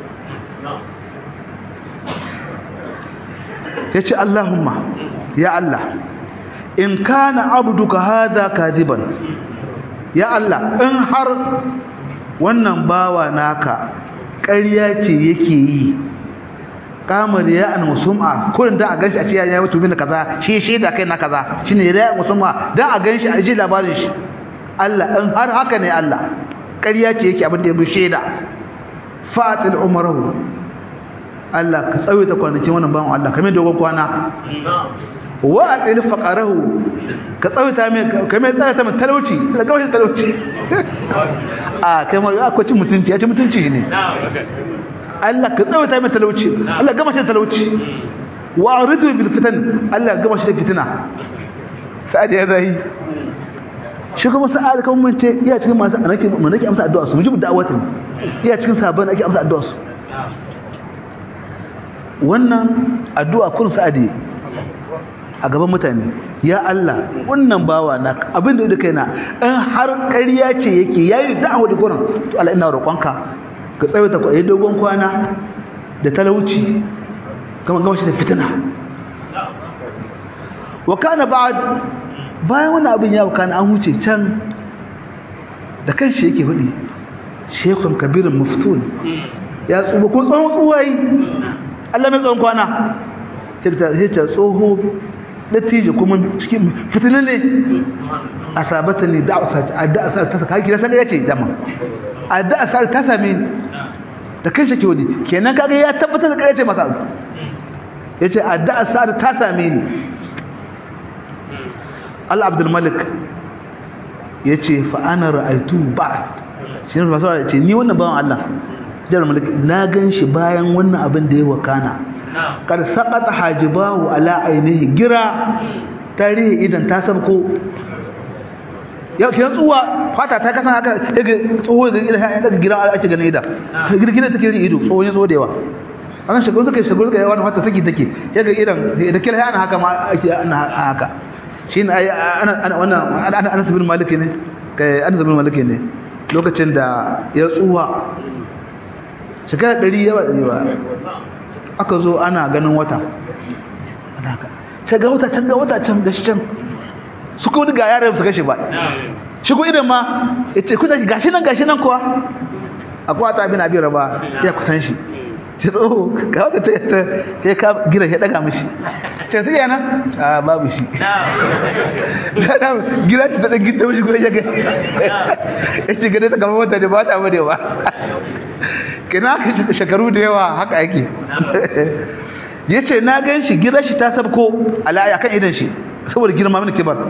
ya ce Allahumma ya Allah in kana abduka hada kadiban ya Allah in har wannan bawa naka ƙarya ce yake yi kamar ya an musum'a kullun da a ganshi a ce ya yi mutumin kaza shi shi da kai na kaza shine ya musum'a da a ganshi a ji labarin shi Allah in har haka ne Allah ƙarya ce yake abin da ya bi shaida fatil umrahu Allah ka tsawaita kwanakin wannan bawan Allah kamar dogon kwana wa atil faqarahu ka tsawaita mai kamar tsawata mai talauci la gawashi talauci a kai ma akwai cin mutunci ya ci mutunci ne Allah ka tsawaita mai talauci Allah gama shi talauci wa aridu bil fitan Allah gama shi da fitina sa'ad ya zai shi kuma sa'ad kan mun ce iya cikin masu anake mun nake amsa addu'a su mujibu da'awatin iya cikin sabon ake amsa addu'a su wannan addu'a kun sa'adi a gaban mutane ya Allah wannan bawa na abin da duka yana in har ƙarya ce yake yayi da'awa da gurin to Allah ina roƙonka ka tsawaita ku ayi dogon kwana da talauci kuma ga shi da fitina wa kana ba'd bayan wannan abin ya kana an huce can da kanshi yake hudi shekun kabirin muftun ya tsuba ko tsawon tsuwayi Allah mai tsawon kwana sai ta tsoho dattijo kuma cikin fitinin ne a sabata ne da asar ta saka kira sai ya ce dama a da asar ta same ni da kai shake wani kenan kaga ya tabbatar da kai ce masa yace a da asar ta same ni Allah Abdul Malik yace fa ana ra'aytu ba'd shi ne fasara yace ni wannan bawan Allah jar malik na ganshi bayan wannan abin da ya wakana kar saqata hajibahu ala ainihi gira ta rihe idan ta sabko ya ke tsuwa fata ta kasan haka daga tsoho da ila ya daga gira ake ganin ida girgina take ri ido tsoho ya zo da yawa akan shagaru take shagaru take wani fata take take ya ga idan da kila ana haka ma ake ana haka shine ai ana ana wannan ana ana sabin maliki ne kai ana sabin maliki ne lokacin da ya tsuwa shekara 100 yawa ba aka zo ana ganin wata ana haka can ga wata can ga wata can gashi can su kuma ga yaran su kashe ba shi ko idan ma yace kuna gashi nan gashi nan kuwa akwai ta bin abin raba ya kusan shi ce tsoho ga wata ta ta ta ka gira ya daga mishi ce sai yana a babu shi da gira ta ta gida mishi gure ya ga yace gare ta kamar wata da ba ta bade ba kina ka shekaru da yawa haka yake yace na gan shi gira shi ta sabko alaya kan idan shi saboda girma min kibar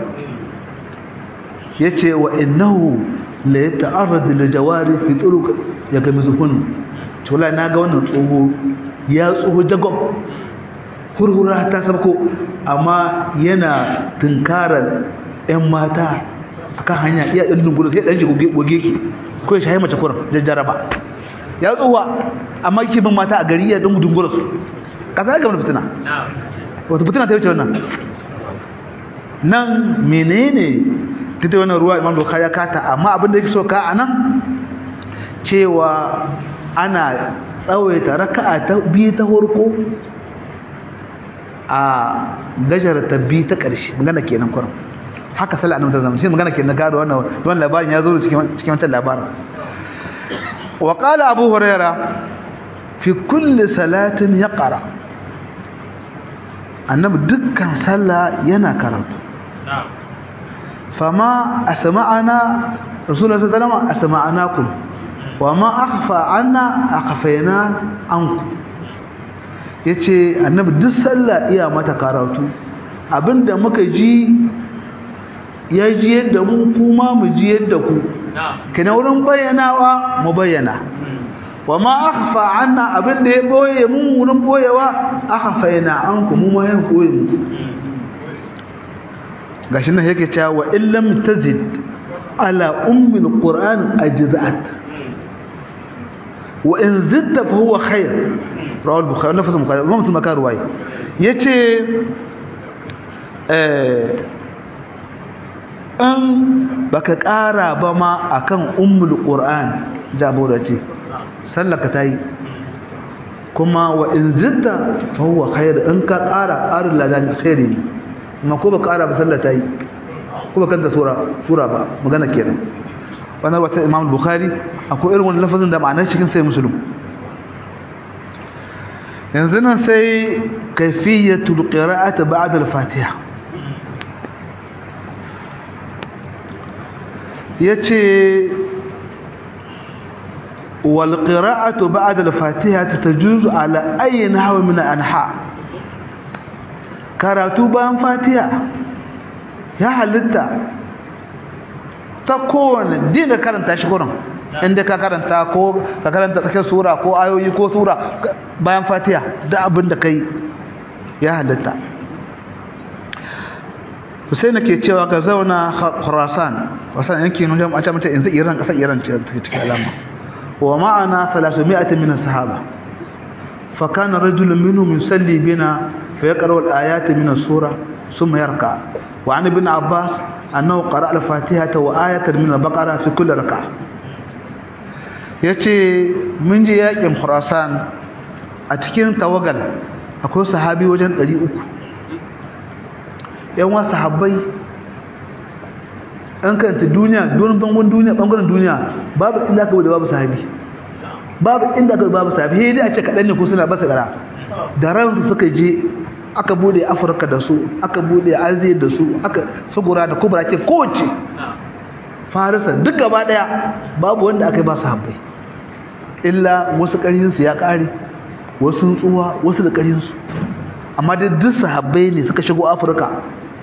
yace wa innahu la yata'arrad lil jawari fi turuq yakamizuhun to wallahi naga wannan tsoho ya tsoho jagob hurhura ta sabko amma yana tunkarar ƴan mata akan hanya iya dan dunguru sai dan shi goge ki ko ya shayi mace kurin jajjaraba ya tsowa amma yake bin mata a gari ya dan dungura su kasa ga mun fitina wato fitina ta wuce wannan nan menene duk da wannan ruwa imam bukhari ya kata amma abin da yake so ka anan cewa ana tsawaita raka'a ta biyu ta farko a gajar ta biyu ta ƙarshe magana kenan kurin haka sallah annabi ta zama shi magana kenan gado wannan wannan labarin ya zo cikin cikin wannan labarin wa qala abu huraira fi kulli salatin yaqra annabi dukkan sallah yana karatu fama asma'ana rasulullahi sallallahu alaihi wasallam asma'anakum wama akhfa anna akhfayna anku yace annabi duk sallah iya mata karatu abinda muka ji ya ji yadda mu kuma mu ji yadda ku kina wurin bayyanawa mu bayyana wama akhfa anna abinda ya boye mu wurin boyewa akhfayna anku mu ma yan boye mu gashi nan yake cewa wa illam tazid ala ummil qur'an ajza'at wa in zidta fa huwa khair rawal bukhari nafsu bukhari imam muslim ka ruwaya yace eh an baka kara ba ma akan ummul qur'an jabura ce sallaka tayi kuma wa in zidta fa huwa khair in ka kara qarin ladan khairi amma ko ba kara ba sallah tayi ko ba kanta sura sura ba magana kenan wannan wata imam bukhari akwai irin wannan lafazin da ma'anar cikin sai muslim yanzu nan sai kayfiyatul qira'ati ba'da al-fatiha yace wal qira'atu ba'da al-fatiha tajuzu ala ayi nahwa min anha karatu bayan fatiha ya halitta ta kowane dina karanta shi gurin inda ka karanta ko ka karanta tsakiyar sura ko ayoyi ko sura bayan fatiha da abin da kai ya halitta Hussein ke cewa ka zauna Khurasan wasan yankin nuna a ce mace yanzu Iran kasar Iran ce cikin alama wa ma'ana 300 min sahaba fa kana rajulun minhum yusalli bina fa yaqra al-ayati min as-sura thumma yarka wa an ibn Abbas annahu qara'a al-Fatihah wa ayatan min al-Baqara fi kulli rak'ah yace mun je yakin Khurasan a cikin tawagal akwai sahabi wajen 300 yan wasu sahabbai an kanta duniya don bangon duniya bangaren duniya babu inda aka bude babu sahabi babu inda aka babu sahabi sai dai a ce kaɗan ne ko suna basa gara da ransu suka je aka bude afirka da su aka bude aziya da su aka sugura da kubra ke kowace farisa duk gaba daya babu wanda aka yi ba sahabbai illa wasu ƙarinsu ya ƙare wasu tsuwa wasu da ƙarinsu amma dai duk sahabbai ne suka shigo afirka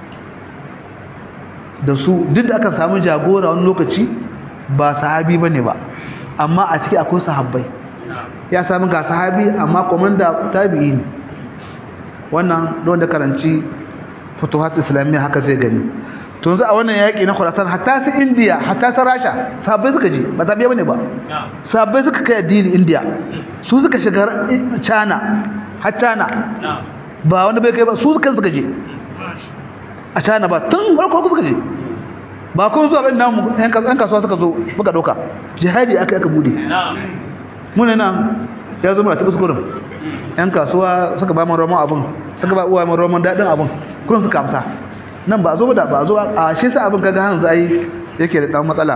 da su duk da aka samu jagora wani lokaci ba sahabi ba ne ba amma a ciki akwai sahabbai ya sami ga sahabi amma komanda tabi'i ne wannan don da karanci futuhat islamiyya haka zai gani to yanzu a wannan yaƙi na Khurasan hatta su India hatta su Rasha sabai suka je ba zabe bane ba sabai suka kai addini India su suka shiga China har China ba wani bai kai ba su suka suka je a China ba tun farko suka je ba kun zuwa bin namu yan kasuwa suka zo muka dauka jihadi aka aka bude mun nan ya zo muna tabbas gurin yan kasuwa suka ba mu roman abun suka ba uwa mu roman dadin abun kullum suka amsa nan ba zo da ba zo a shi sa abin kaga hanzu ai yake da dan matsala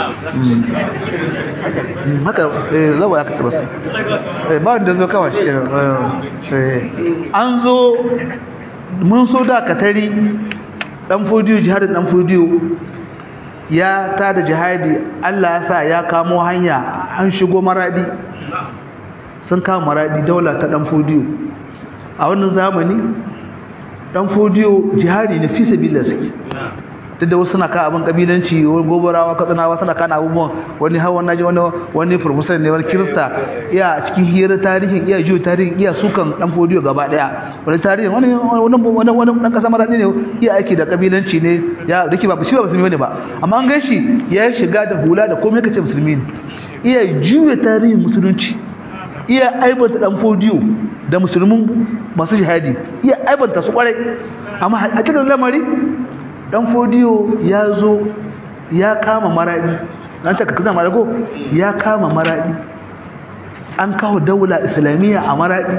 haka eh zawa ya tabbas eh ba wanda zo kawai shi eh an zo mun so da katari dan fodiyo jihadin dan fodiyo ya ta da jihadi Allah ya sa ya kamo hanya an shigo maradi sun kama maradi daula ta dan fodiyo a wannan zamani dan fodiyo jihadi ne fi sabilillah suke duk da wasu suna ka abin kabilanci wani gobarawa katsinawa suna kana abubuwan wani hawa na ji wani wani professor ne wani kirista iya cikin hira tarihin iya jiyo tarihin iya sukan dan fodiyo gaba daya wani tarihin wani wani wani wani dan kasa maradi ne iya aiki da kabilanci ne ya dake ba shi ba musulmi ne ba amma an gashi ya shiga da hula da komai kace musulmi ne iya juya tarihin musulunci iya aibanta dan fodiyo da musulmin masu jihadi iya aibanta su kwarai amma a cikin lamari dan fodiyo ya zo ya kama maradi an ta kaza marago ya kama maradi an kawo daula islamiyya a maradi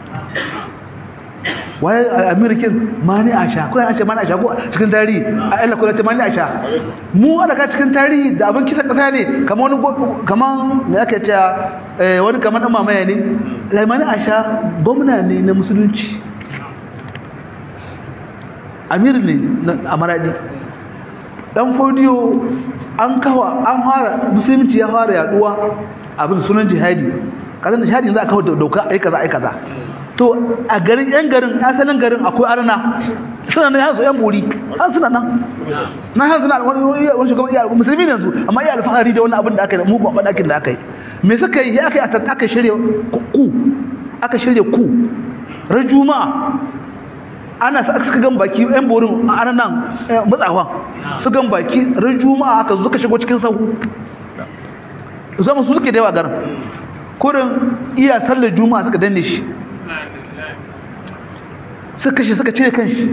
waye american mani asha ko an ce mani asha ko cikin tarihi a Allah ko ce mani asha mu ana ka cikin tarihi da abin kisa kasa ne kamar wani kamar me ake cewa wani kamar dan mamaya ne mani asha gwamna ne na musulunci amir ne a maradi dan fodiyo an kawa an fara musulunci ya fara yaduwa abin sunan jihadi kazan da jihadi za a kawo doka ai kaza ai kaza to a garin yan garin asalin garin akwai arna suna nan yanzu yan buri har suna nan na har suna wani wani shugaban iya musulmi yanzu amma iya alfahari da wani abin da aka yi mu ba dakin da aka yi me suka yi aka yi aka shirya ku aka shirya ku ran juma'a ana suka gan baki yan borin ana nan matsawan su gan baki ran juma'a aka zuka shigo cikin sahu zama su suke da yawa garin kurin iya sallar juma'a suka danne shi suka kashe suka cire kanshi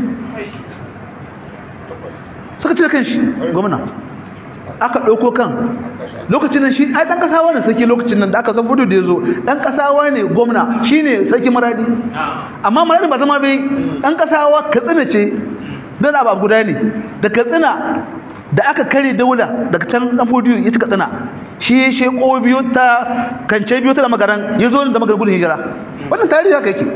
suka cire kanshi gwamna aka ɗauko kan lokacin nan shi ai ɗan ƙasawa ne sarki lokacin nan da aka san fudu da ya zo ɗan ƙasawa ne gwamna shi ne sarki maradi amma maradi ba zama bai ɗan ƙasawa katsina ce don abu guda ne da katsina da aka kare daula daga can ɗan fudu ya ci katsina shi ya sheko biyu ta kance biyu ta da magaran ya zo da magaran gudun hijira wannan tarihi haka yake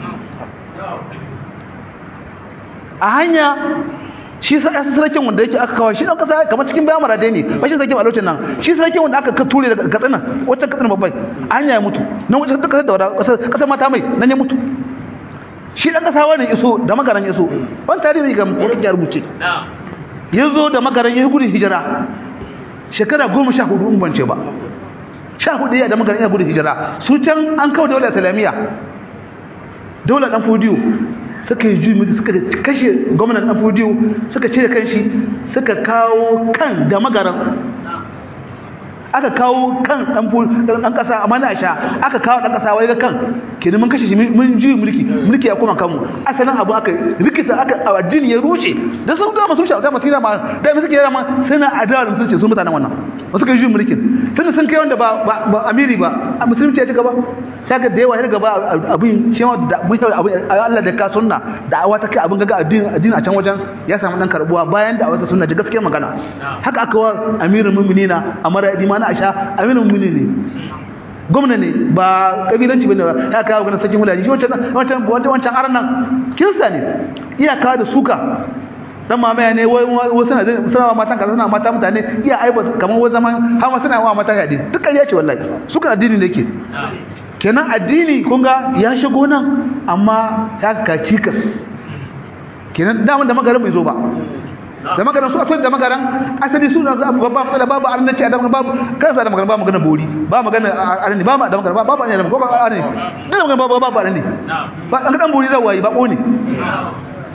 a hanya shi sarkin wanda yake aka kawo shi dan kasa kamar cikin bayan marade ne ba shi sarkin a lokacin nan shi sarkin wanda aka ture daga katsina wacce katsina babbai a hanya ya mutu nan wacce ta kasar da wada kasar mata mai nan ya mutu shi dan kasa wani iso da magaran iso wani tarihi ga mutum ya rubuce ya zo da magaran ya gudun hijira shekara goma sha hudu in bance ba sha hudu ya da magaran ya gudun hijira su can an kawo daular islamiyya daular dan fodiyo suka yi juyi suka kashe gwamnan dan fodiyo suka cire kanshi suka kawo kan da magaran aka kawo kan dan dan kasa amma na sha aka kawo dan kasa wai ga kan kenan mun kashe shi mun juyi mulki mulki ya koma kanmu asalin abu aka rikita aka addini ya rushe da sun da masu shaka masira ma da mu suke yara ma suna adawa da musulunci sun mutanen wannan wasu kai juyi mulkin tunda sun kai wanda ba ba amiri ba musulunci ya ci gaba saka da yawa ya gaba abin shi ma da mun abin Allah da ka sunna da awa ta kai abin gaga addini addini a can wajen ya samu dan karbuwa bayan da awa ta sunna ji gaskiyar magana haka aka wa amirul mu'minina amara di mana asha amirul mu'minin ne gwamna ne ba kabilanci bane ba ya kawo ganin sakin hulaji shi wancan wancan wancan arnan kirista ne iyaka da suka dan mamaya ne wai wasu na suna wa matan kaza suna mata mutane iya aiba kamar wai zaman har ma suna wa mata yadi duk ƙarya ce wallahi suka addini ne ke kenan addini kun ga ya shigo nan amma ya ka cikas kenan da da magaran bai zo ba da magaran su asali da magaran asali su na babba matsala babu arnaci a damar babu kan sa da magaran ba magana bori ba magana arni ba da magaran babu arni da magaran babu arni da magaran babu babu arni ba an dan bori zai wayi ba ko ne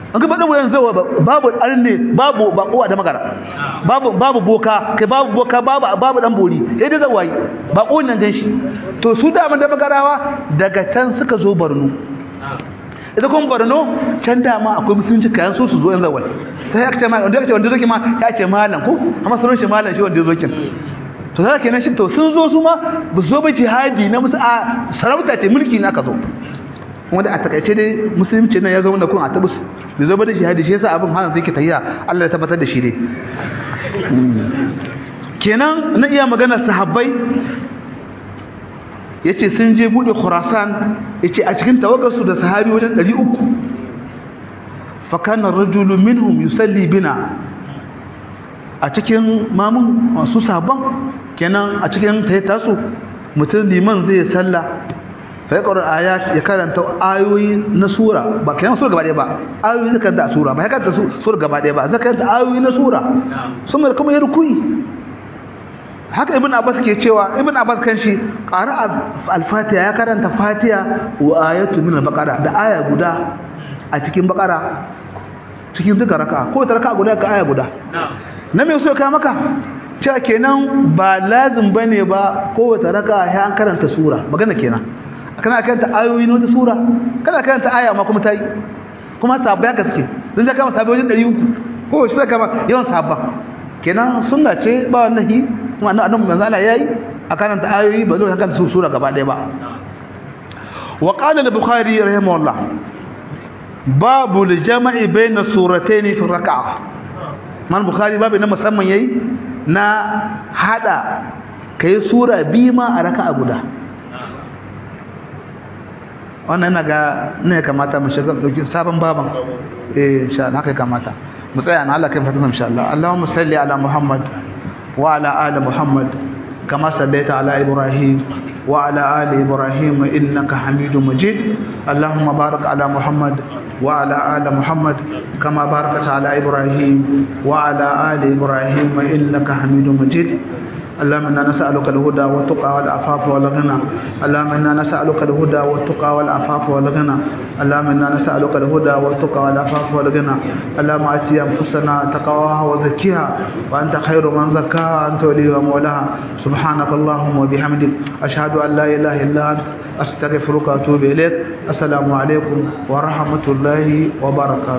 an gaba dan wayan zawa babu arne babu bakowa da magara babu babu boka kai babu boka babu babu dan bori eh da zawai bako nan gan shi to su da da magarawa daga can suka zo Borno idan kun Borno can da ma akwai musulunci kayan su su zo yan zawai sai aka ce ma wanda aka ce wanda zoki ma ya ce malam ko amma sunan shi malam shi wanda zokin to haka kenan shi to sun zo su ma ba zo ba jihadi na musu a sarauta ce mulki na ka zo wanda a takaice dai musulunci nan ya zo wanda kun a tabus bai zo ba da jihadi shi yasa abin hana zai ke tayya Allah ya tabbatar da shi dai kenan na iya magana sahabbai yace sun je bude Khurasan yace a cikin tawaggarsu da sahabi wajen 300 fa kana rajulu minhum yusalli bina a cikin mamun masu sabon kenan a cikin tayyata su mutum liman zai salla fa ya qara ayat ya karanta ayoyi na sura ba kenan sura gaba ɗaya ba ayoyi zai karanta sura ba ya karanta sura gaba ɗaya ba zai karanta ayoyi na sura sun mai kuma ya rukuyi haka ibn abbas ke cewa ibn abbas kan shi qara al-fatiha ya karanta fatiha wa ayatu min al-baqara da aya guda a cikin baqara cikin duka raka'a ko ta raka'a guda ka aya guda na me so ka maka cewa kenan ba lazim bane ba ko wata raka'a ya an karanta sura magana kenan kana karanta ayoyi na wata sura kana karanta aya ma kuma tayi kuma sabba ka suke dan da kama sabba wajen 300 ko shi da kama yawan sabba kenan sunna ce ba wallahi kuma annabi manzo Allah yayi a karanta ayoyi ba zai karanta sura gaba ɗaya ba wa qala al-bukhari rahimahullah babu al-jam'i bayna suratayn fi rak'a man bukhari babu na musamman yayi na hada kai sura biyu ma a raka'a guda wannan naga ne kamata mu shiga dauki sabon baban eh insha Allah haka kamata mu tsaya na Allah kai fatan insha Allah Allahumma salli ala Muhammad wa ala ali Muhammad kama sallaita ala Ibrahim wa ala ali Ibrahim innaka Hamidum Majid Allahumma barik ala Muhammad wa ala ali Muhammad kama barakta ala Ibrahim wa ala ali Ibrahim innaka Hamidum Majid اللهم انا نسالك الهدى والتقى والعفاف والغنى اللهم انا نسالك الهدى والتقى والعفاف والغنى اللهم انا نسالك الهدى والتقى والعفاف والغنى اللهم اتي انفسنا تقواها وزكيها وانت خير من زكاها انت وليها ومولاها سبحانك اللهم وبحمدك اشهد ان لا اله الا انت استغفرك واتوب اليك السلام عليكم ورحمه الله وبركاته